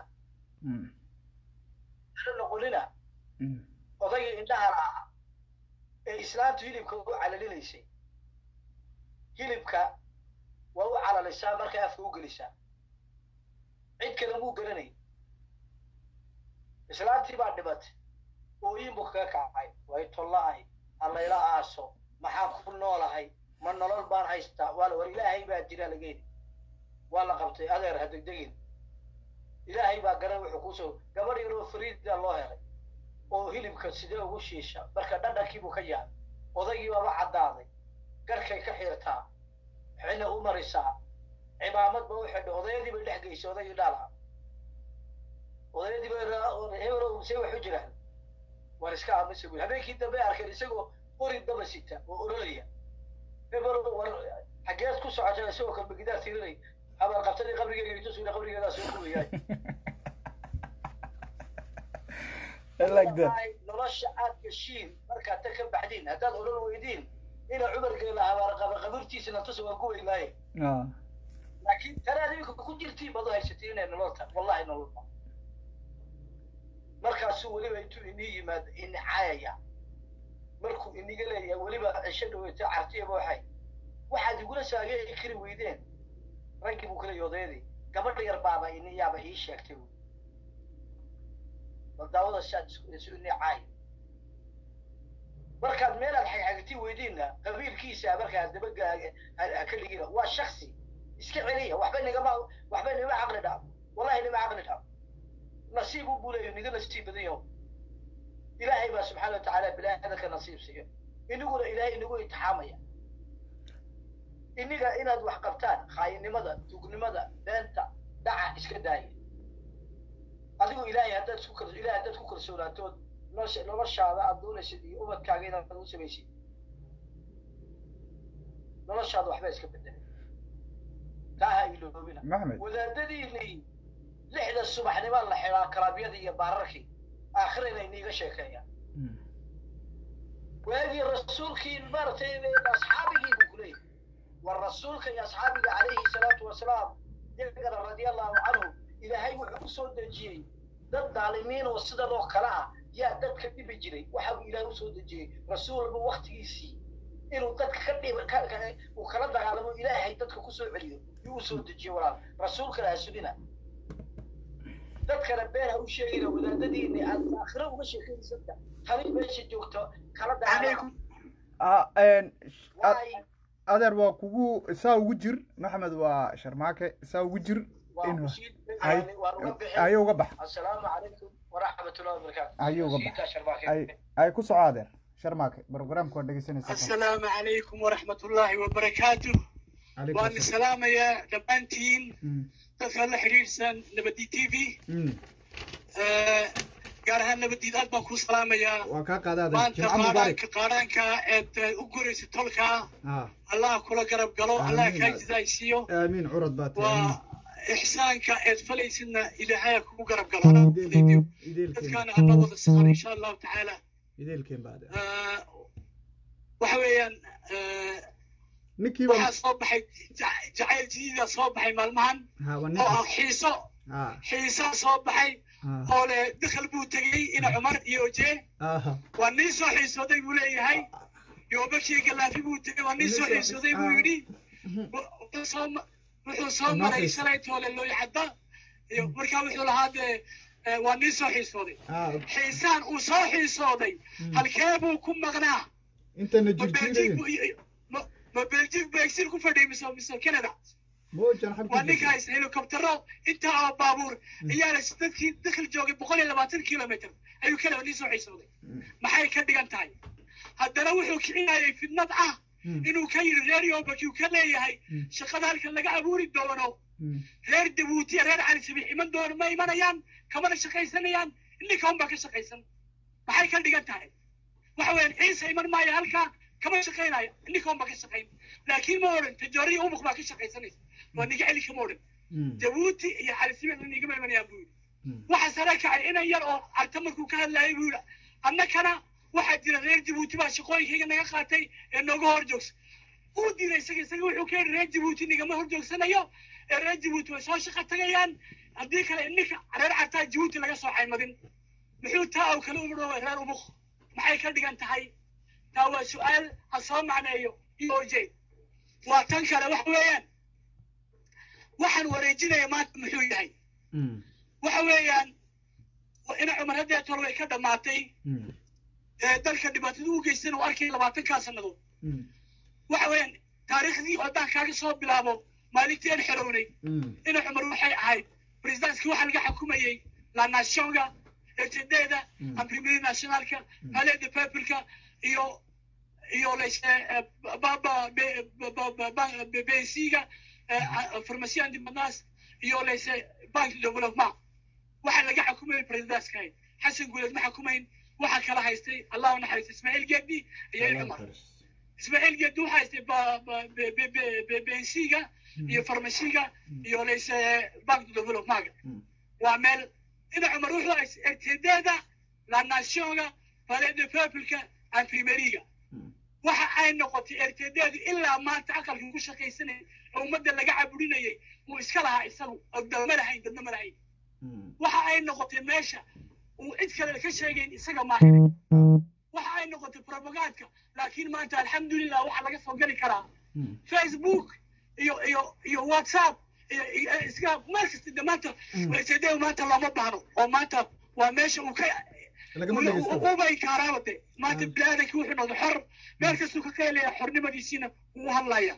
hana noqonina odayga indhaha lahaa ee islaamtu hilibka u calalinaysay hilibka waa u calalisaa markay afka u gelisaa cid kale muu garanay islaantii baa dhibatay ooyinbu kaga kacay way tolla-ay allayla aaso maxaan ku noolahay ma nolol baan haystaa waa war ilaahay baa jira lageedi waa la qabtay adeer ha degdegin ilaahay baa garan wuxuu kusoo gabadh yaroo fariida loo helay oo hilibka sidee ugu shiisha marka dhadhankiibuu ka yahay odaygii baaba caddaaday garkay ka xiirtaa xina u marisaa cimaamad ba u xidhay odayadii bay dhex geysay odaygii dhaala odayadii bay hebel see wax u jiraan waan iska aamusa buyi habeenkii dambe arkeen isagoo qori daba sita oo ololaya hebel war xageed ku socotaa isagoo kalbagidaar tirinay habaal qabtadii qabrigeega itusuna qabrigeedaa soo kuwayaay nolosha aad gashiin markaad ta ka baxdiin haddaad odhan weydiin ina cumargeela habaar qaburtiisana tusa waa ku weynaaye laakiin tanaad iminka ku jirtiin baad u haysatiin inay nolol tahay wallahi nolol tahay markaasuu weliba intuu inii yimaado ini caayaya markuu iniga leeyahay weliba cisho dhaweyto cartiyaba waxay waxaad igula saageeri kari weydeen raggii buu kaleeyahy odayadii gabadha yar baaba ini yaaba ii sheegtay wy bal daawada si aad isu ini caayo markaad meelaad xagxagti weydiinna qabiilkiisa markaa dabaga ka ligina waa shaksi iska celiya waxba nigama waxba nima caqli dhaaf wallahi nima caqli dhaaf nasiib u buu leeyahy niga nasiib badan yaho ilaahay baa subxaana wa tacaala bilaadanka nasiib siiyo iniguna ilaahay inagu intixaamaya iniga inaad wax qabtaan khaayinimada tugnimada beenta dhaca iska daaya adigu ilaahay haddaad isku kal ilahay haddaad ku kalsoonaatood nolosha noloshaada aad doonaysid iyo ubadkaaga inaad u samaysid noloshaada waxba iska bedelay taa ha iloobina maxmed wadaadadiinii lixda subaxnimo la xidhaa kalaabyadii iyo baararkii aakhirana iniiga sheekeeyaan waagii rasuulkii maaragtay asxaabigii buu kuleeyahay war rasuulka iyo asxaabiga calayhi salaatu wasalaam iyagana radia allahu canhu ilaahay wuxuu u soo dejiyey dad daalimiin oo sidan oo kale ah yaa dadka dhibi jiray waxa uu ilaahay usoo dejiyey rasuul walba waktigiisii inuu dadka ka dhib uu kala dagaalamo ilaahay dadka kusoo celiyo yuu usoo dejiyey walaal rasuulkana ha sugina dadkana been ha u sheegina wadaadadiini aad aakhiro uga sheekaysanta tani meesha joogto kala dagaalamo adeer waa kugu saa ugu jir maxmed waa sharmaake saa ugu jir in ayo uga bax asalaamu calaykum waraxmatullahi wabarakaatu ayo uga bax ay ay ku soco adeer sharmaake barogramka waa dhegeysanaysa asalaamu calaykum waraxmatullaahi wabarakaatu waan salaamayaa dhammaantiin dadka la xidhiidhsan nabadi t v gaar ahaan nabadiid aad baan kuu salaamayaa waa kaa qaadaada maanta jimca mubaarak qaadhaanka qaadhaanka eed eh, u guraysa tolka ah allah kula garab galo allah Amiin. kaa jizaaysiiyo aamiin curad baa tahay waa ixsaanka eed falaysidna ilaahaya kugu garab galo anaa fudaydiyo ideelkeen dadkaana ana wada saqar insha allahu tacaala ideelkeen baade Eh, waxa weeyaan eh, ninkiiba waxaa soo baxay ja- jacayl jadiida soo baxay maalmahan ha waa oo ah ninkaas xiiso ha xiisaa soo baxay ha oo le dakhal buu tegey ina cumar iyo oje aha waa nin soo xiisooday buu leeyahay yoobakii galaafi buu tegey waa nin soo xiisooday buu yidhi wuxuu soo ma- wuxuu soo Noo maray xiis- shalay toole looyacadda iyo markaa wuxuu lahaa dee eh, waa nin soo xiisooday ah xiisaan uu soo xiisooday halkee buu ku maqnaa intana ma beljig jirjiirayin buu- ma- ma beljig buu exil ku fadhiyay mise mise canada moojan waa xabka ninka haysta helikobtero intaa oo baabuur ayaa la dadkii dakhil joogay boqol iyo labaatan kilomitr ayuu kale nin soo xiisooday maxay ka dhigan tahay haddana wuxuu kicinayay fidnad ah inuu ka yidhi reer yoobaki uu ka leeyahay shaqada halkan laga abuuri doono reer dabuutiya reer cali sabiix iman doono ma imanayaan kamana shaqaysanayaan ninka unbaa ka shaqaysan maxay ka dhigan tahay waxa weeyaan ciise iman maayo halkaa kama shaqaynayo ninka unbaa ka shaqayn laakiin ma odhan tajooriya umuq baa ka shaqaysanaysa waa niga celi kama odhan jabuuti iyo cali sabiix nigama imanayaan buu yidhi waxa sare kacay inan yar oo arta markuu ka hadlayay buu yidhi annakana waxaa jira reer jabuuti baa shaqooyinkayga naga qaatay ee nooga hor joogsa uu diiday isaga isaga wuxuu ka yidhi reer jabuuti nigama hor joogsanayo ee reer jabuuti way soo shaqo tagayaan haddii kale ninka reer cartaa jabuuti laga soo xaymadin muxuu taa oo kale umudhoobay reer umuq maxay ka dhigan tahay taa waa su-aal ha soo macneeyo iyo oje waa tan kale waxa weeyaan waxaan wareejinaya maanta muxuu yahay waxa weeyaan ina cumar haddee tol way ka dhammaatay ee dalka dhibaatada u geystan uu arkay labaatankaa sannadood waxa weeyaan taariikhdii haddaan kaaga soo bilaabo maalintii aan xorownay ina cumar waxay ahayd presidentski waxaa laga xukumayey la nationga etedeeda amrimiri nationalka palais de peupleka iyo iyo lase baba besiga pharmacie independance iyo lase bank development waxaa laga xukumayay presidentskahay xasan guuleed ma xukumayn waxaa kala haystay allah u naxariista ismaaciil geedi iyo il cumar ismaaciil geedi waxaa haystay bensiga iyo farmasiga iyo lase bank developmentga waa meel ina cumar wuxuu haystay ertedeeda la nationga palais de peupleka imprimeriga waxa ay noqotay ertedeedu ilaa maanta aqalkan ku shaqaysanayay oo ummadda laga caburinayay uu iska lahaa isagu oo dalma lahayn dadna ma lahayn waxa ay noqotay meesha uu cid kale ka sheegayn isaga maahiray waxa ay noqotay propagandka laakiin maanta alxamdulilah waxaa laga soo geli karaa facebook iyo iyo iyo whatsapp iyo iyo iska meel kasta de maanta ertedeedu maanta looma baahno oo maanta waa meesha uu ka lagama dhegeysto ubay kaaraabade maanta biniaadanki wuxuu noqday xor meel kastuu ka qeylaya xornimadiisiina wuu hadlaya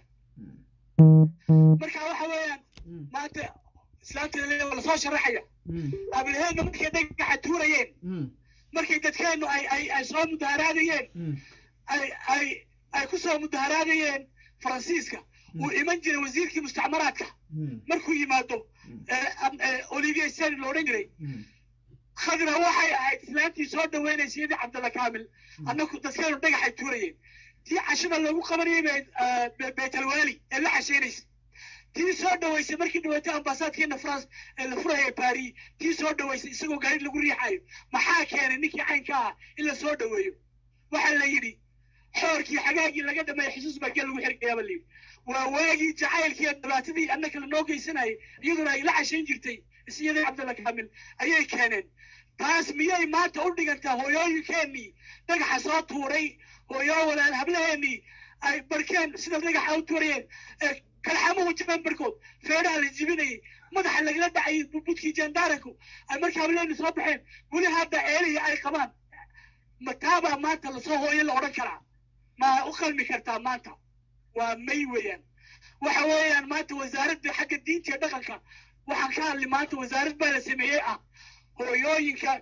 marka waxa weeyaan maanta islaamta waa lasoo sharaxaya abilheedna markay dhagaxa tuurayeen markay dadkeennu ay ay ay soo mudaharaadayeen ay ay ay ku soo mudaharaadayeen faransiiska uu iman jiray wasiirkii mustacmaraadka markuu yimaado olivier seni lo odhan jiray khadra waxay ahayd islaantii soo dhaweynaysa yadii cabdalla kaamil annaku dadkeenu dhagaxay tuurayeen tii cashada lagu qabanayay bay beetalwaali ee la cashaynaysa tii soo dhaweysay markii dhaweetay ambaasaadkeena france ee la furaya paris tii soo dhaweysay isagoo gaari lagu riixayo maxaa keenay ninkii caynka ah in la soo dhaweeyo waxaa la yidhi xoorkii xagaagii laga dhameeyay xusuus baa gel lagu xirgayaaba la yidhi waa waagii jacaylkii iyo dhibaatadii annaka lanoo geysanayay iyaduna ay la cashayn jirtay isyadii cabdalla kaamil ayay keeneen taas miyay maanta u dhigantaa hooyooyinkeenii dhagaxa soo tuuray hooyoo walaal hablaheenii ay barkeen sida dhagaxa u tuurayeen ee kalxamuhu jabeen barkood feedhaha la jibinayay madaxa lagala dhacayay budkii jandaaranku ay markaa hableeni soo baxeen weli hadda ceelihii ay qabaan ma taabaa maanta lasoo hooyo la odhan karaa ma u qalmi kartaa maanta waa may weeyaan waxa weeyaan maanta wasaaradda xagga diinta iyo dhaqanka waxaan ka hadli maanta wasaarad baa la sameeyey ah hooyooyinka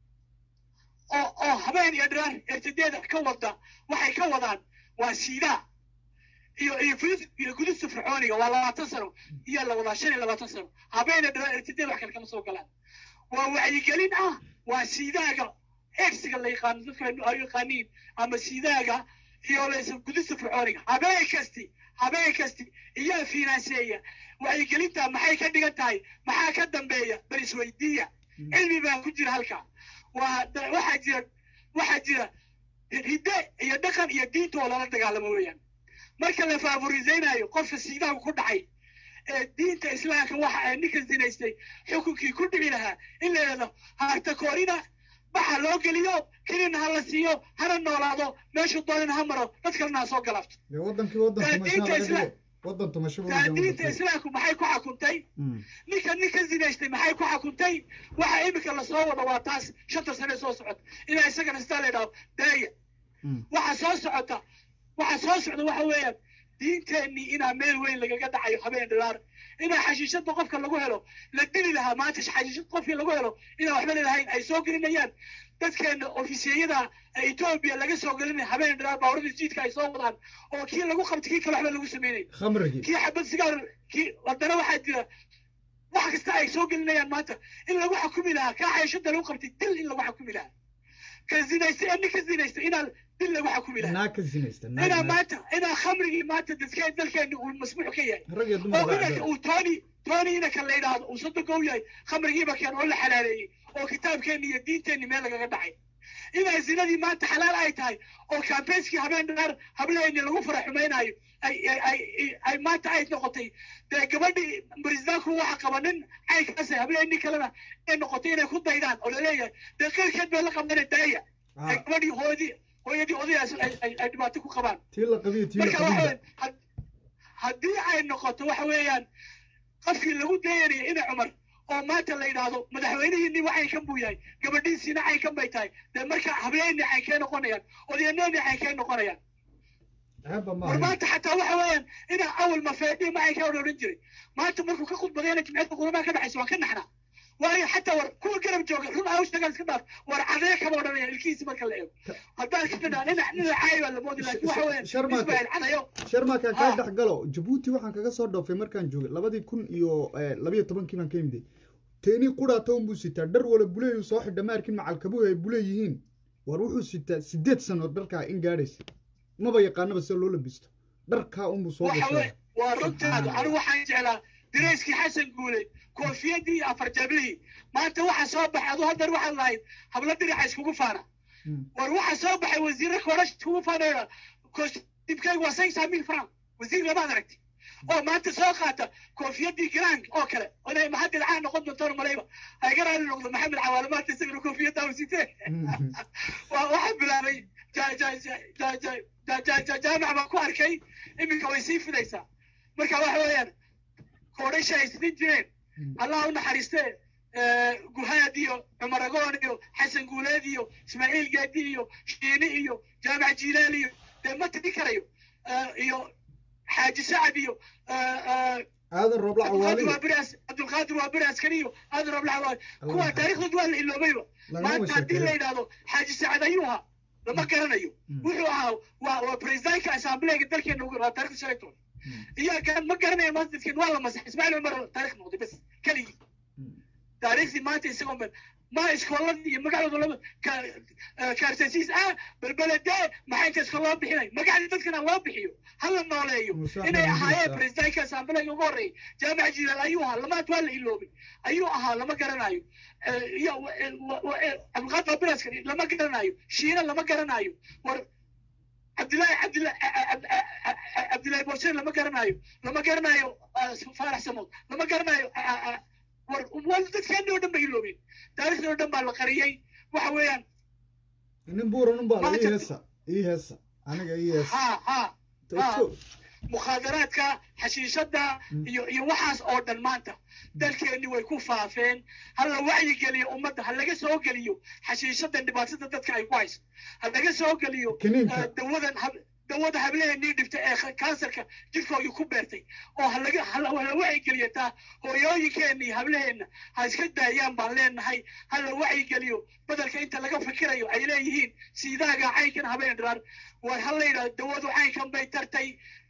oo oo habeen iyo dhiraar ertadeeda ka wada waxay ka wadaan waa siidaa iyo iyo fudud iyo gudubta fircooniga waa labaatan sano iyo la wadaa shan iyo labaatan sano habeen iyo dhiraar ertadeeda wax kale kama soo galaan waa wacyigelin ah waa siidaaga egsiga la yaqaano dadka ay yaqaaniin ama siidaaga iyo laysa gudista fircooniga habeen kasti habeen kasti iyaa finanseeya wacyigelinta maxay ka dhigan tahay maxaa ka dambeeya bal isweydiiya cilmi baa ku jira halkaa waa da- waxaa jira waxaa jira hidde iyo dhaqan iyo diinta oo lala dagaalamo weeyaan marka la favoriseynayo qofka siidaaga ku dhacay ee diinta islaamka waxa ay ninka zinaystay xukunkii ku dhici lahaa in la yidhahdo harta koorina baxa loo geliyo kelina ha la siiyo hana noolaado meeshuu doonina ha maro dad kalena ha soo galabto dee wadankii wadan Daa tumashaa diinta laga isla- dhigay wadan tumasho buu daa wadan diinta wadan islaamku maxay ku xakuntay ninka ninka zinaystay maxay ku xakuntay waxa imika lasoo wada waa taas shanta sane soo socota inaa isagana sidaa la yidhahdo daaya waxa soo socota waxa soo socda waxa weeyaan diinteennii inaa meel weyn lagaga dhacayo habeen dhilaar inaa xashiishada qofka lagu helo la dili lahaa maanta xashiishad qofkii lagu helo inaa waxba lelahayn ay soo gelinayaan dadkeena ofisiyada ee etoobiya laga soo gelinaya habeen dhilaar baawarada jiidka ay soo wadaan oo kii lagu qabtay kii kale waxba lagu sameynay khamrigii kii xabad sigaar kii wadana waxaa jira wax kasta ay soo gelinayaan maanta in lagu xukumi lahaa kaa xayashada lagu qabtay dil in lagu xukumi lahaa ka zinaystay ee ninka zinaystay inaa dil lagu xukumi lahaa naag ka zinaysta naag inaa naag maanta inaa khamrigii maanta dadkeen dalkeena uu masmuux ka yahay rag iyo dumar oo baa inaka cabaa. uu tooni tooni inaka la yidhaahdo uu soddonka u yahay khamrigiiba keen oo la xalaaleeyey oo kitaabkeenni iyo diinteenni meel lagaga dhacay inaa zinadii maanta xalaal ay tahay oo campaignskii habeen dhaar hableeni lagu fara xumaynayo ay ay ay ay maanta ay noqotay dee gabadhii baristaanku waxa qaba nin caynkaas hableeni kalena ay noqotay inay ku daydaan oo laleeyahay dee qeyrkeed bay la qabdana daaya ay gabadhii hooyadii hooyadii odayaas ay ay ay dhibaato ku qabaan tii la qabiyo tii la marka waxa qabiyo weeyaan had- haddii ay noqoto waxa weeyaan qofkii lagu dayanaya ina cumar oo maanta la yidhaahdo madaxweynihiinni waxay kan buu yahay gabadhiisiina caynkan bay tahay dee marka habeenni caynkee noqonayaan odayaneeni caynkee noqonayaan ceebba ma war ahayn maanta xataa waxa weeyaan inaa awal mafeedhi ma caynkaa odhan jiray maanta markuu ka khudbadayna jimciyadda qurbaha ka dhexaysa waan ka naxnaa waayo xataa war kuwa garab jooga run aa u sheegaan iska dhaaf war cadee kama odhanaya ilkihiisi marka la eego haddaan ka dhadhaa nina nina caayi baa la moodi laakiin waxa weeyaan Sharmaake. ismail cadayo sharmakan kaa Ah. dhex galo jabuuti waxaan kaga soo dhoofay markaan joogay labadii kun iyo eh, labayo tobankii baan ka imiday teenii quraata unbuu sitaa dhar wala buleeyuu soo xidha ma arkin macalkabuhu ay bule yihiin war wuxuu sitaa sideed sano dharkaa in gaadhaysa maba yaqaanaba sida loo labisto dharkaa unbuu soo waxa gashaa weye waa runtaadu anigu waxaan jeclaa dirayskii xasan guule koofiyadii iyo afar jablihii maanta waxa soo baxay adu haddar waxaad lahayd hablo dirixa iskugu faana war waxa soo baxay wasiirra koorash iskugu faanaya dibkaygu waa cinq mil franc wasiir lamaad aragti oo maanta soo qaata koofiyadii grank oo kale inay mahadil caan noqon doontaan malayba ay ga raali noqdo maxamed cawaale maanta isagana koofiyaddaa u sitee waa waxaa bilaabay ja- ja- ja- ja- ja- ja- ja- ja- jaamac baan ku arkay iminka way sii fidaysaa marka waxa weeyaan koodhasha ay sidin jireen allah u naxariistee guhaad iyo cumar agoon iyo xasan guuleed iyo ismaaciil gaadi iyo shiini iyo jaamac jilaal iyo dee ma tiri karayo Eh, iyo xaaji sacad iyo eh, eh, aadan roobla cabdulqaadir cawaali waa beri as- cabdulqaadir waa beri askari iyo aadan roobla cawaali kuwa taariikhdood waa la iloobayba Lagama maanta haddii la sheekeeyo. yidhaahdo xaaji sacad ayuu ahaa lama garanayo wuxuu ahaa waa waa presidentka assembleega dalkeena ugu waa taarikhda shalay toban iyo kan ma garanaya maanta dadkeen waa la masax ismaaciil cumar taarikh noqday bas keligii taariikhdii maanta isagoo meel ma iskooladii iyo magacdooda laba kaarsasiis ah balbeledee maxay inta iska loo bixinay magacdii dadkana loo bixiyo ha la nooleeyo Musa inay Xasan ahaayeen Musa. presidentka assembleega ugu horreeyay jaamac jilaal ayuu ahaa lamaad waa la iloobay ayuu ahaa lama garanayo Eh, iyo wa- eh, wa- wa- eh, cabdulqaadir abiraska lama garanayo shiina lama garanayo war cabdillahi cabdillahi cabdillahi borseen lama garanayo lama garanayo ah, faarax samood lama garanayo ah, ah, war war dadkeena oo dhan ba iloobeen taariikhda oo dhan baa la qariyey waxa weeyaan nin buuran unbaa la ii Maanta- heesa ii heesa aniga ii heesa ha ha To- ha to- mukhaadaraadka xashiishada iyo iyo waxaas oo dhan maanta dalkeenni way ku faafeen ha la wacyigeliyo ummadda ha laga soo geliyo xashiishadan dhibaatada dadka ay ku hayso ha laga soo geliyo Kiniinka. eh, dawadan hab- dawada hablaheenii dhibta ee kha- kansarka jirkoodii ku beertay oo ha laga ha la ha la wacyigeliyo taa hooyooyinkeenii hablaheenna ha iska daayaan baan leenahay ha la wacyigeliyo bedelka inta laga fikirayo ay leeyihiin siidaaga caynkan habeen dhiraar war ha la yidhahdo dawadu caynkan bay tartay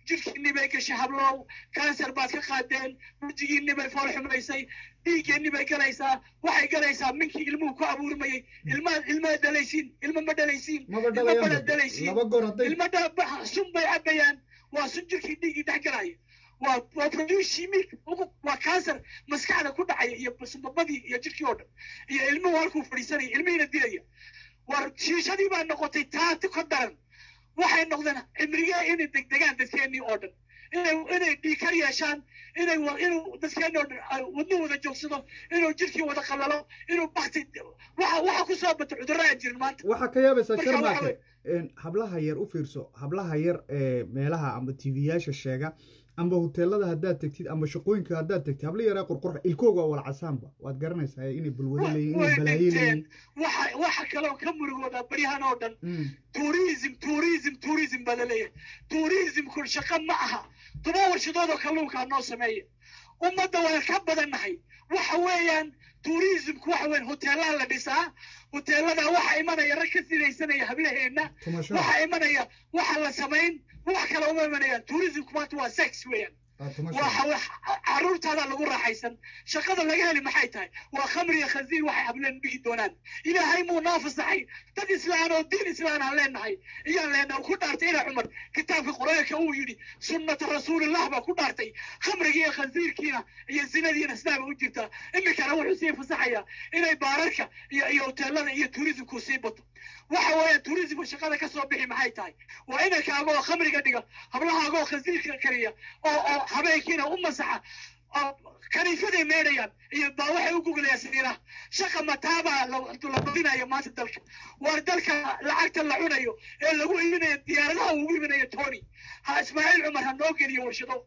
jirkiinni bay gashay hablow kansar baad ka qaadeen wejigiinni bay fool xumaysay dhiiggeenni bay galaysaa waxay galaysaa minkii ilmuhu ku abuurmayey ilmaa ilmaa dhalaysiin ilma ma dhalaysiin Maba ilma dhalayaan bada ba. dhalaysiin Laba goor hadday- ilma dha sun bay cabayaan waa sun jirkii dhiiggii dhex galaya waa waa produce milk ugu- waa cancer maskaxda ku dhacaya iyo basbabadii iyo jirkii oo dhan iyo ilmuhu halkuu fadhiisanaya ilmihiina dilaya war shiishadii baa noqotay taati ka daran waxay noqdeen cimrigee inay degdegaan dadkeennii oo dhan inay inay dhiikar yeeshaan inay wa- inuu dadkeennii oo dhan ay wadnuhu wada joogsado inuu jirkii wada qalalo inuu bakti waxa waxa ku soo bata cudurro aan jirin maanta waxaa ka yaabaysaa Marka waxa sharmaake een, hablaha yar u fiirso hablaha yar ee meelaha amba tv-yaasha sheega amba hoteelada haddaad tegtid amba shaqooyinka haddaad tegtid habla yaraa qurqurxa ilkooga waa wala casaanba waad garanaysaa inay bulwado leeyihin inay way balaayo dhinteen leeyihin waxa waxa kaloo ka murugooda baryahan oo dhan Mm. tourism tourism tourism baa laleeyahay tourismku shaqo ma aha toban warshadood oo kalluunkaa noo sameeya ummadda waan ka badannahay waxa weeyaan tourismku waxa weeyaan hoteelaha la dhisaa hoteelada waxa imanaya rag ka sinaysanaya hablaheenna Tumasho. waxa imanaya waxa la samayn wax kale uma imanayaan tourismku maanta waa sex weeyaan Ah, tumasho. waxa wax caruurtaada lagu raaxaysan shaqada laga heli maxay tahay waa khamri iyo khansiir waxay hableen dhigi doonaan ilaahay muu noo fasaxay dad islaan oo diin islaan aan leenahay iyaan leenahay ku dhaartay ina cumar kitaabka qur-aanka uu yidhi sunnata rasuulillah baa ku dhaartay khamriga iyo khansiirkiina iyo zinadiina sidaaba u jirtaa iminkana wuxuu sii fasaxayaa inay baararka iyo iyo hoteelada iyo turismku sii bato waxa weeye turismku shaqada ka soo bixi maxay tahay waa inankaaga oo khamriga dhiga hablahaaga oo khansiirka kariya oo oo habeenkiina u masaxa oo kaniifaday meedhayaan iyo baa waxay u guglayaan sariiraha shaqa mataabaa la la badinayo maanta dalka waa dalka lacagta la cunayo ee lagu iibinayo diyaaradaha ugu iibinayo tony ha ismaaciil cumar ha noo geliyo warshado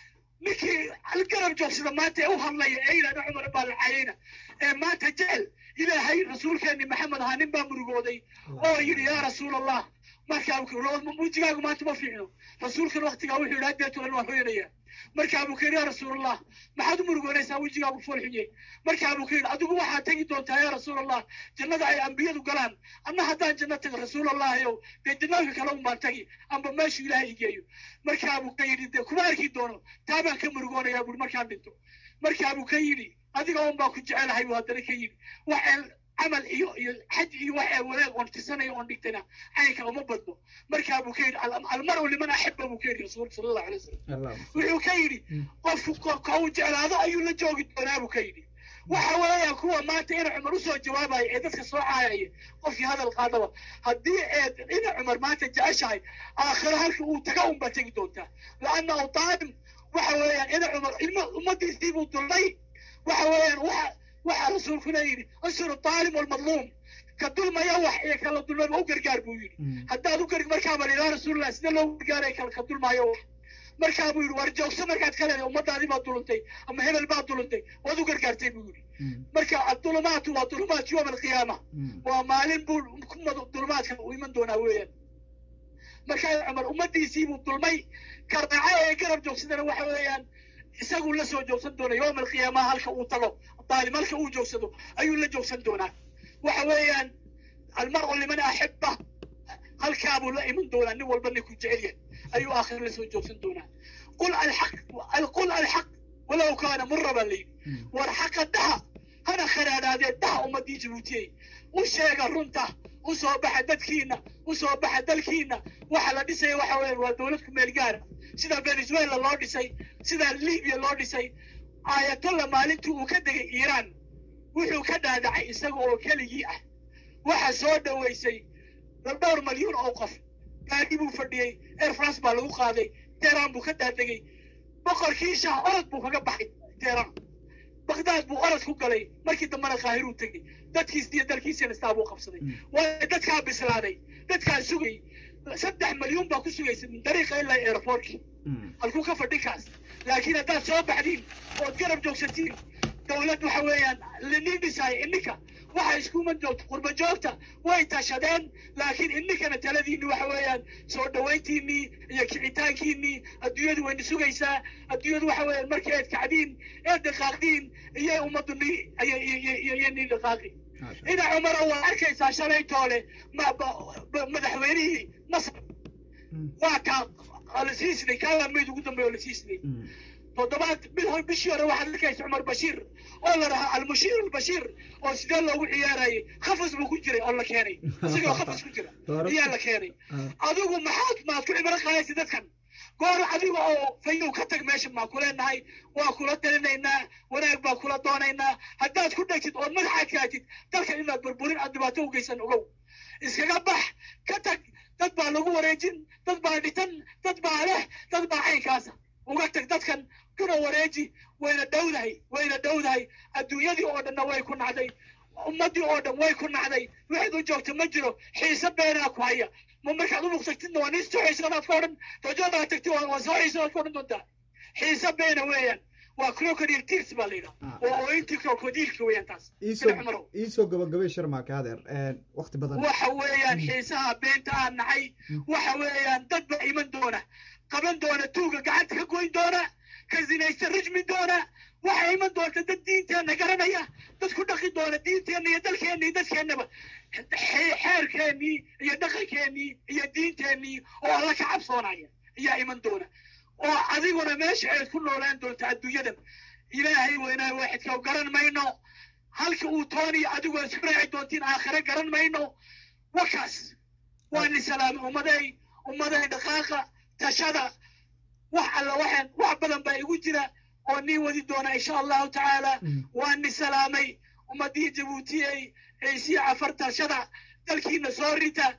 ninkii garab joogsada maanta ee u hadlaya ee yidhahda cumar baa la cayayna ee maanta jecel ilaahay rasuulkeeni maxamed ahaa nin baa murugooday oo yidhi yaa rasuul allah markaa wejigaagu maanta ma fiicno rasuulkan waktigaa wuxuu yidhi haddeetulan waan hoyanaya markaa buu ka yidhi yaa rasuulallah maxaad u murugoonaysaa wejigaagu fool xunye markaa buu ka yidhi adigu waxaad tegi doontaa yaa rasuulallah jannada ay ambiyadu galaan anna haddaan janno tago rasuulallahayow dee jannooyinka kale un baan tagi amba meeshuu ilaahay igeeyo markaa buu ka yidhi dee kuma arki doono taa baan ka murugoonayaa buuri markaan dhinto markaa buu ka yidhi adiga un baa ku jecelahay buu haddana ka yidhi waxaan camal iyo iyo xaj iyo waxa wanaag oon tisanayo oon dhigtana caynka uma badno markaa buu ka yidhi "Al- almaru liman axiba buu ka yidhi rasuulka sala allahu alay wasalam wuxuu ka yidhi qofku ko- ka uu jeclaado ayuu la joogi doonaa buu ka yidhi waxa weeyaan kuwa maanta ina cumar usoo jawaabaya ee dadka soo caayaya qofkii hadal qaadaba haddii eed ina cumar maanta jeceshahay aakhiro halka uu taga unbaa tegi doontaa laanna u taalim waxa weeyaan ina cumar ilmo ummadiisii buu dulmay waxa weeyaan waxa waxa rasuulkuna yidhi ansuru taalim walmadluum ka dulmaya wax iyo kala dulmaba u gargaar buu yidhi haddaad u gar markaaba la ilaa rasuulillah sida loogu gargaaray kala ka dulmaayo wax markaa buu yidhi war joogso markaad ka leedahay ummadaadii baad duluntay ama hebel baad duluntay waad u gargaartay buu yidhi marka adulumaatu waa dulumaat yowm alqiyaama waa maalin buu kumada dulumaadka u iman doonaa weeyaan markaa cumar ummadiisii buu dulmay karaaca ee garab joogsadana waxa weeyaan isaguu la soo joogsan doona yowm alqiyaama halka uu tago daalim halka uu joogsado ayuu la joogsan doonaa waxa weeyaan almaru liman axiba halkaabuu la iman doonaa nin walba ninkuu jecel yahay ayuu aakhir la soo joogsan doonaa qul alxaq qul alxaq walow kaana mura baa layidhi war xaqa dhaha hana kharaadhaadee dhaha ummadii jabuutiyey u sheega runta u soo baxa dadkiina u soo baxa dalkiina waxa la dhisaya waxa weeyaan waa dowlad ku meel gaara sida venezuela loo dhisay sida libya loo dhisay aayatollah maalintii uu ka degay iiraan wuxuu ka dhaadhacay isaga oo keligii ah waxa soo dhoweysay dhowr malyuun oo qof gaadhi buu fadhiyey air france baa lagu qaaday teheraan buu ka daadegay boqorkii shah orod buu kaga baxay teheraan bagdaad buu orod ku galay markii dambena qaahiruu tegey dadkiis iyo dalkiisina sidaa buu qabsaday waayo dadkaa bislaaday dadkaa sugay saddex malyuun baa ku sugaysa min dariiqa ilaa airportkii halkuu ka fadhi kaas laakiin haddaad soo baxdiin ood garab joogsatiin dowlad waxa weeyaan linin dhisaayo ininka waxa iskuma joogto qurba joogta way tashadeen laakiin ininkana taladiinni waxa weeyaan soo dhawayntiinnii iyo kicitaankiinnii adduunyadu wayna sugaysaa adduunyadu waxa weeyaan markii eed kacdiin eed dhaqaaqdiin iyo ummaddu ni iyo nii dhaqaaqi ina cumara waa arkaysaa shalay toole madaxweynihii masar waa kaa oo la sii siday kaagaa meyd ugu dambeeya oo la sii siday toddobaad bil hor bishii hore waxaad arkaysa cumar bashiir oo la dhahaa almushiir albashiir oo sidee loogu ciyaarayay khafas buu ku jiray oo la keenay isagoo khafas ku jira ayaa la keenay adigu maxaad maad ku cibro qaadaysa dadkan goor adiga oo fayow ka tag meesha maa ku leenahay waa kula talinaynaa wanaag baa kula doonaynaa haddaad ku dhegtid ood madaxaad kaatid dalkan inaad burburin aad dhibaato u geysan ogow iskaga bax ka tag dad baa lagu wareejin dad baa dhitan dad baa leh dad baa caynkaasa uga tag dadkan kuna wareeji wayna dhowdahay wayna dhowdahay adduunyadii oo dhanna way ku nacday ummaddii oo dhan way ku nacday waxaad u joogta ma jiro xiise beenaa ku haya ma markaad u muqtagtidna waa nin soo xiisanaad ka odhan dojoodaa tagti waa soo xiisanaad ka odhan doontaa xiise beena weeyaan waa crocodile tears baa la yidhaha waa ooyintii crocodileka weeyaan taas iisoo gabagabay sharmaake adeer waqti badan waxa weeyaan xiisaha beenta aan nahay waxa weeyaan dad baa iman doona qaban doona tuuga gacanta ka goyn doona ka zinaysta rajmi doona waxay iman doonta dad diinteenna garanaya dad ku dhaqi doona diinteenna iyo dalkeenna iyo dadkeennaba xeerkeennii iyo dhaqankeennii iyo diinteennii oo alla ka cabsoonaya ayaa iman doona oo adiguna meesha ayd ku noolaan doonta adduunyadan ilaahay weynaa waaxidka garan mayno halka uu tooniyo adigoo isku raaci doontiin aakhire garan mayno wakaas waa ni salaamay ummaday ummaday dhaqaaqa tashada wax alla waxaan wax badan baa igu jira oo nii wadi doona insha allahu tacaala waa ni salaamay ummadii jabuutiyey ciisiya cafar tashada dalkiina soo rita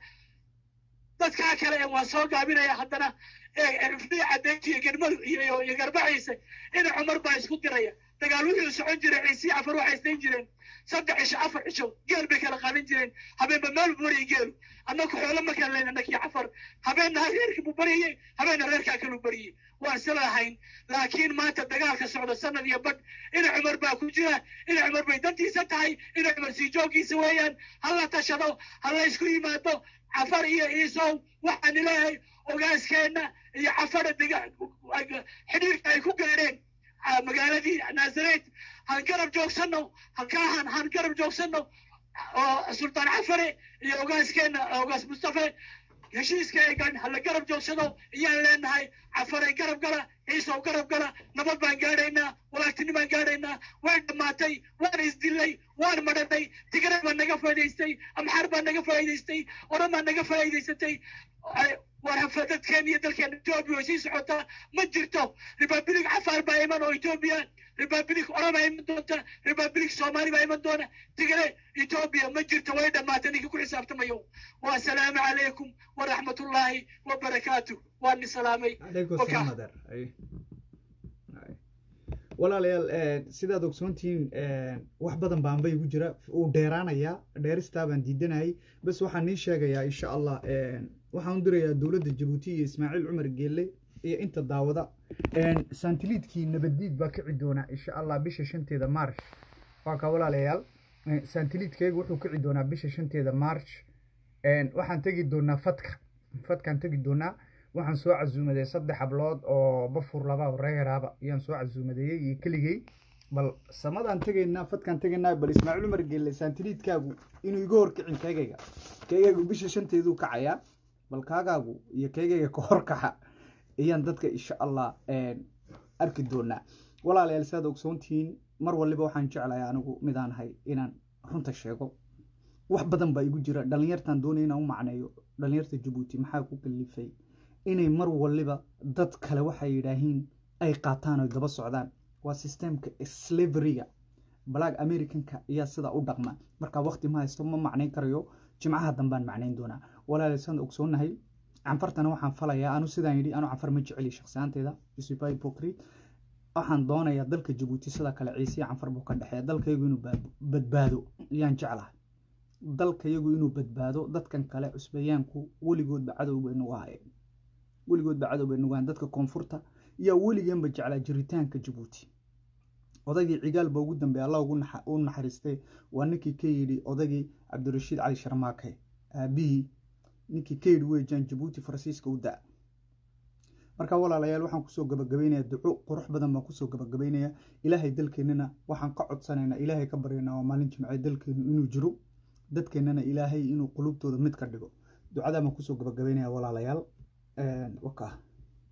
dadkaa kale waan soo gaabinaya haddana rifdii cadeynti iyo garmadu iyo iyo garbaciisa ina cumar baa isku diraya dagaal wuxuu socon jiray ciisiya cafar waxay isdayn jireen saddex cisho afar cisho geel bay kala qaadan jireen habeenba meel buu bariyay geelu annaku xoolo ma kala leyn annakii cafar habeenna reerkii buu baryayey habeenna reerkaa kaluu baryay waan isla lahayn laakiin maanta dagaalka socda sanad iyo badh ina cumar baa ku jira ina cumar bay dantiisa tahay ina cumar sii jooggiisa weeyaan hala tashado hala isku yimaado cafar iyo ciisow waxaan ilaahay ogaaskeenna iyo cafara xidhiirka ay ku gaadheen magaaladii naasareed han garab joogsanno halkaahan han garab joogsanno oo sultaan cafare iyo ogaaskeenna ogaas mustafe heshiiska ay gaadhin hala garab joogsado ayaan leenahay cafaray garab gala ciisow garab gala nabad baan gaadhaynaa walaagtini baan gaadhaynaa way dhammaatay waan isdilay waan madhanay tigray baa naga faa'idaystay amxaar baa naga faa'idaystay oran baa naga faa'idaysatay war dadkeen iyo dalkeen etoobiya way sii socotaa ma jirto republic cafaar baa iman oo etoobiya republic oran baa iman doonta republic soomaali baa iman doona tigre etoobiya ma jirto way dhammaatay ninka ku xisaabtamayo wasalaamu calaykum waraxmatullaahi wabarakaatu waa ni salaamay walaalayaal sidaad ogsoontihiin wax badan baanba igu jira uu dheeraanayaa dheeristaa baan diidanayay bas waxaan nii sheegayaa insha allah waxaan u dirayaa dowladda jabuuti iyo ismaaciil cumar geelle iyo inta daawada saantiliidkii nabaddiid baa kici doonaa insha allah bisha shanteeda march waa ka walaalayaal saantiliidkayga wuxuu kici doonaa bisha shanteeda march waxaan tegi doonaa fadka fadkaan tegi doonaa waxaan soo casuumaday saddex hablood oo bafur laba reeraaba ayaan soo casuumadeeyey iyo keligey bal samadaan tegaynaa fadkaan tegaynaa bal ismaaciil cumar geelle saantiliidkaagu inuu iga horkicin keegayga keegaygu bisha shanteeduu kacayaa bal kaagaagu iyo keegayga ka horkaxa ayaan dadka insha allah arki doonaa walaalayaal sidaad ogsoontihiin mar waliba waxaan jeclahay anigu midaan ahay inaan runta sheego wax badan baa igu jira dhallinyartaan doonaya inaan u macneeyo dhallinyarta jabuuti maxaa ku kalifay inay mar waliba dad kale waxay yidhaahiin ay qaataan oy daba socdaan waa systemka slaveryga black americanka ayaa sidaa u dhaqma markaa waqti ma haysto ma macnayn karayo jimcaha dambaan macnayn doonaa walaalayaal sidaan ogsoonahay canfartana waxaan falayaa anu sidaan yidhi anu canfar ma jeceli shakhsiyaanteeda isuba hypocrite waxaan doonayaa dalka jabuuti sida kale ciisiya canfar buu ka dhexeeya dalkayagu inuu badbaado ayaan jeclahay dalkayagu inuu badbaado dadkan kale cusbayaanku weligoodba cadow bay nagu hayeen weligoodba cadow bay nagu hayeen dadka koonfurta yaa weligeenba jeclaa jiritaanka jabuuti odaygii cigaal ba ugu dambeeya allah u naxariistay waa ninkii ka yidhi odaygii cabdirashiid cali sharmaake aabihii ninkii ka yidhi weejaan jabuuti faransiiska u da marka walaalayaal waxaan kusoo gabagabaynayaa duco qurux badan baan kusoo gabagabaynayaa ilaahay dalkeennana waxaan ka codsanaynaa ilaahay ka baryaynaa waa maalin jimce dalkeennu inuu jiro dadkeennana ilaahay inuu qulubtooda mid ka dhigo ducadaa baan kusoo gabagabaynayaa walaalayaal waka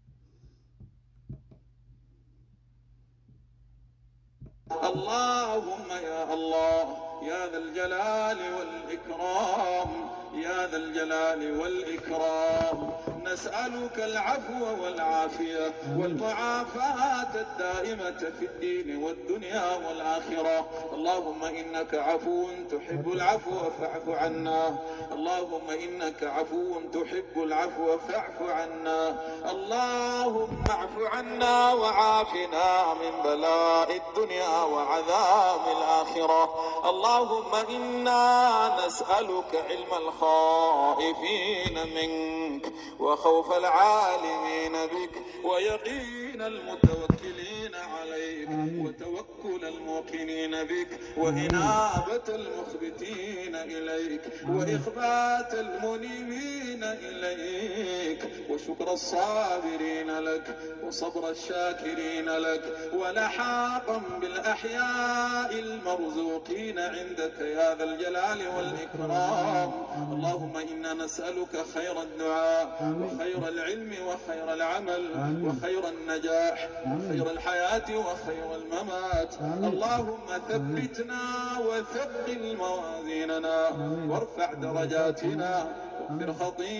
اللهم يا الله يا ذا الجلال والإكرام يا ذا الجلال والإكرام نسألك العفو والعافية والمعافاة الدائمة في الدين والدنيا والآخرة اللهم إنك عفو تحب العفو فاعف عنا اللهم إنك عفو تحب العفو فاعف عنا اللهم اعف عنا وعافنا من بلاء الدنيا وعذاب الآخرة اللهم إنا نسألك علم الخائفين منك وخوف العالمين بك ويقين المتوكلين عليك وتوكل الموقنين بك وإنابة المخبتين إليك وإخبات المنيبين إليك وشكر الصابرين لك وصبر الشاكرين لك ولحاقا بالأحياء المرزوقين عندك يا ذا الجلال والإكرام اللهم إنا نسألك خير الدعاء وخير العلم وخير العمل وخير النجاح وخير الحياة وخير الممات اللهم ثبتنا وثقل موازيننا وارفع درجاتنا واغفر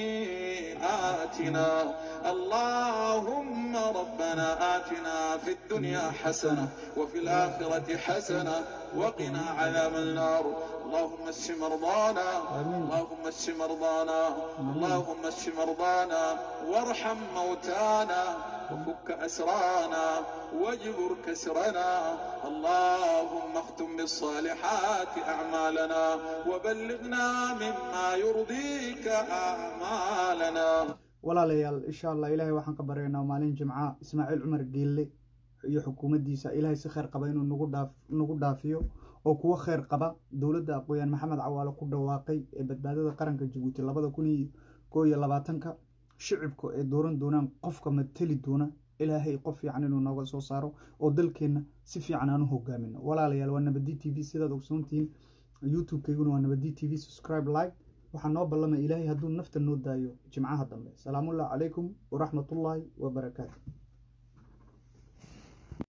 خطيئاتنا اللهم ربنا آتنا في الدنيا حسنة وفي الآخرة حسنة وقنا عذاب النار اللهم اشف مرضانا اللهم اشف مرضانا اللهم اشف مرضانا وارحم موتانا وفك أسرانا واجبر كسرنا اللهم اختم بالصالحات أعمالنا وبلغنا مما يرضيك أعمالنا walaalayaal insha allah ilaahay waxaan ka baryaynaa maalin jimca ismaaciil cumar geelle iyo xukuumaddiisa ilaahay si kheyr qaba inuu nagu dhaaf nagu dhaafiyo oo kuwo kheyr qaba dowladda aqooyaan maxamed cawaale ku dhawaaqay ee badbaadada qaranka jabuuti labada kun iyo koo iyo labaatanka shicibka ee dooran doonaan qofka mateli doona ilaahay qof fiican inuu nooga soo saaro oo dalkeenna si fiican aan u hogaamino walaalayaal waa nabadi t v sidaad ogsoontihiin youtube-kayguna waa nabadi t v subscribe like waxaa noo ballamay ilaahay hadduu nafta noo daayo jimcaha dambe salaamullahi calaykum waraxmatullaahi wabarakaatu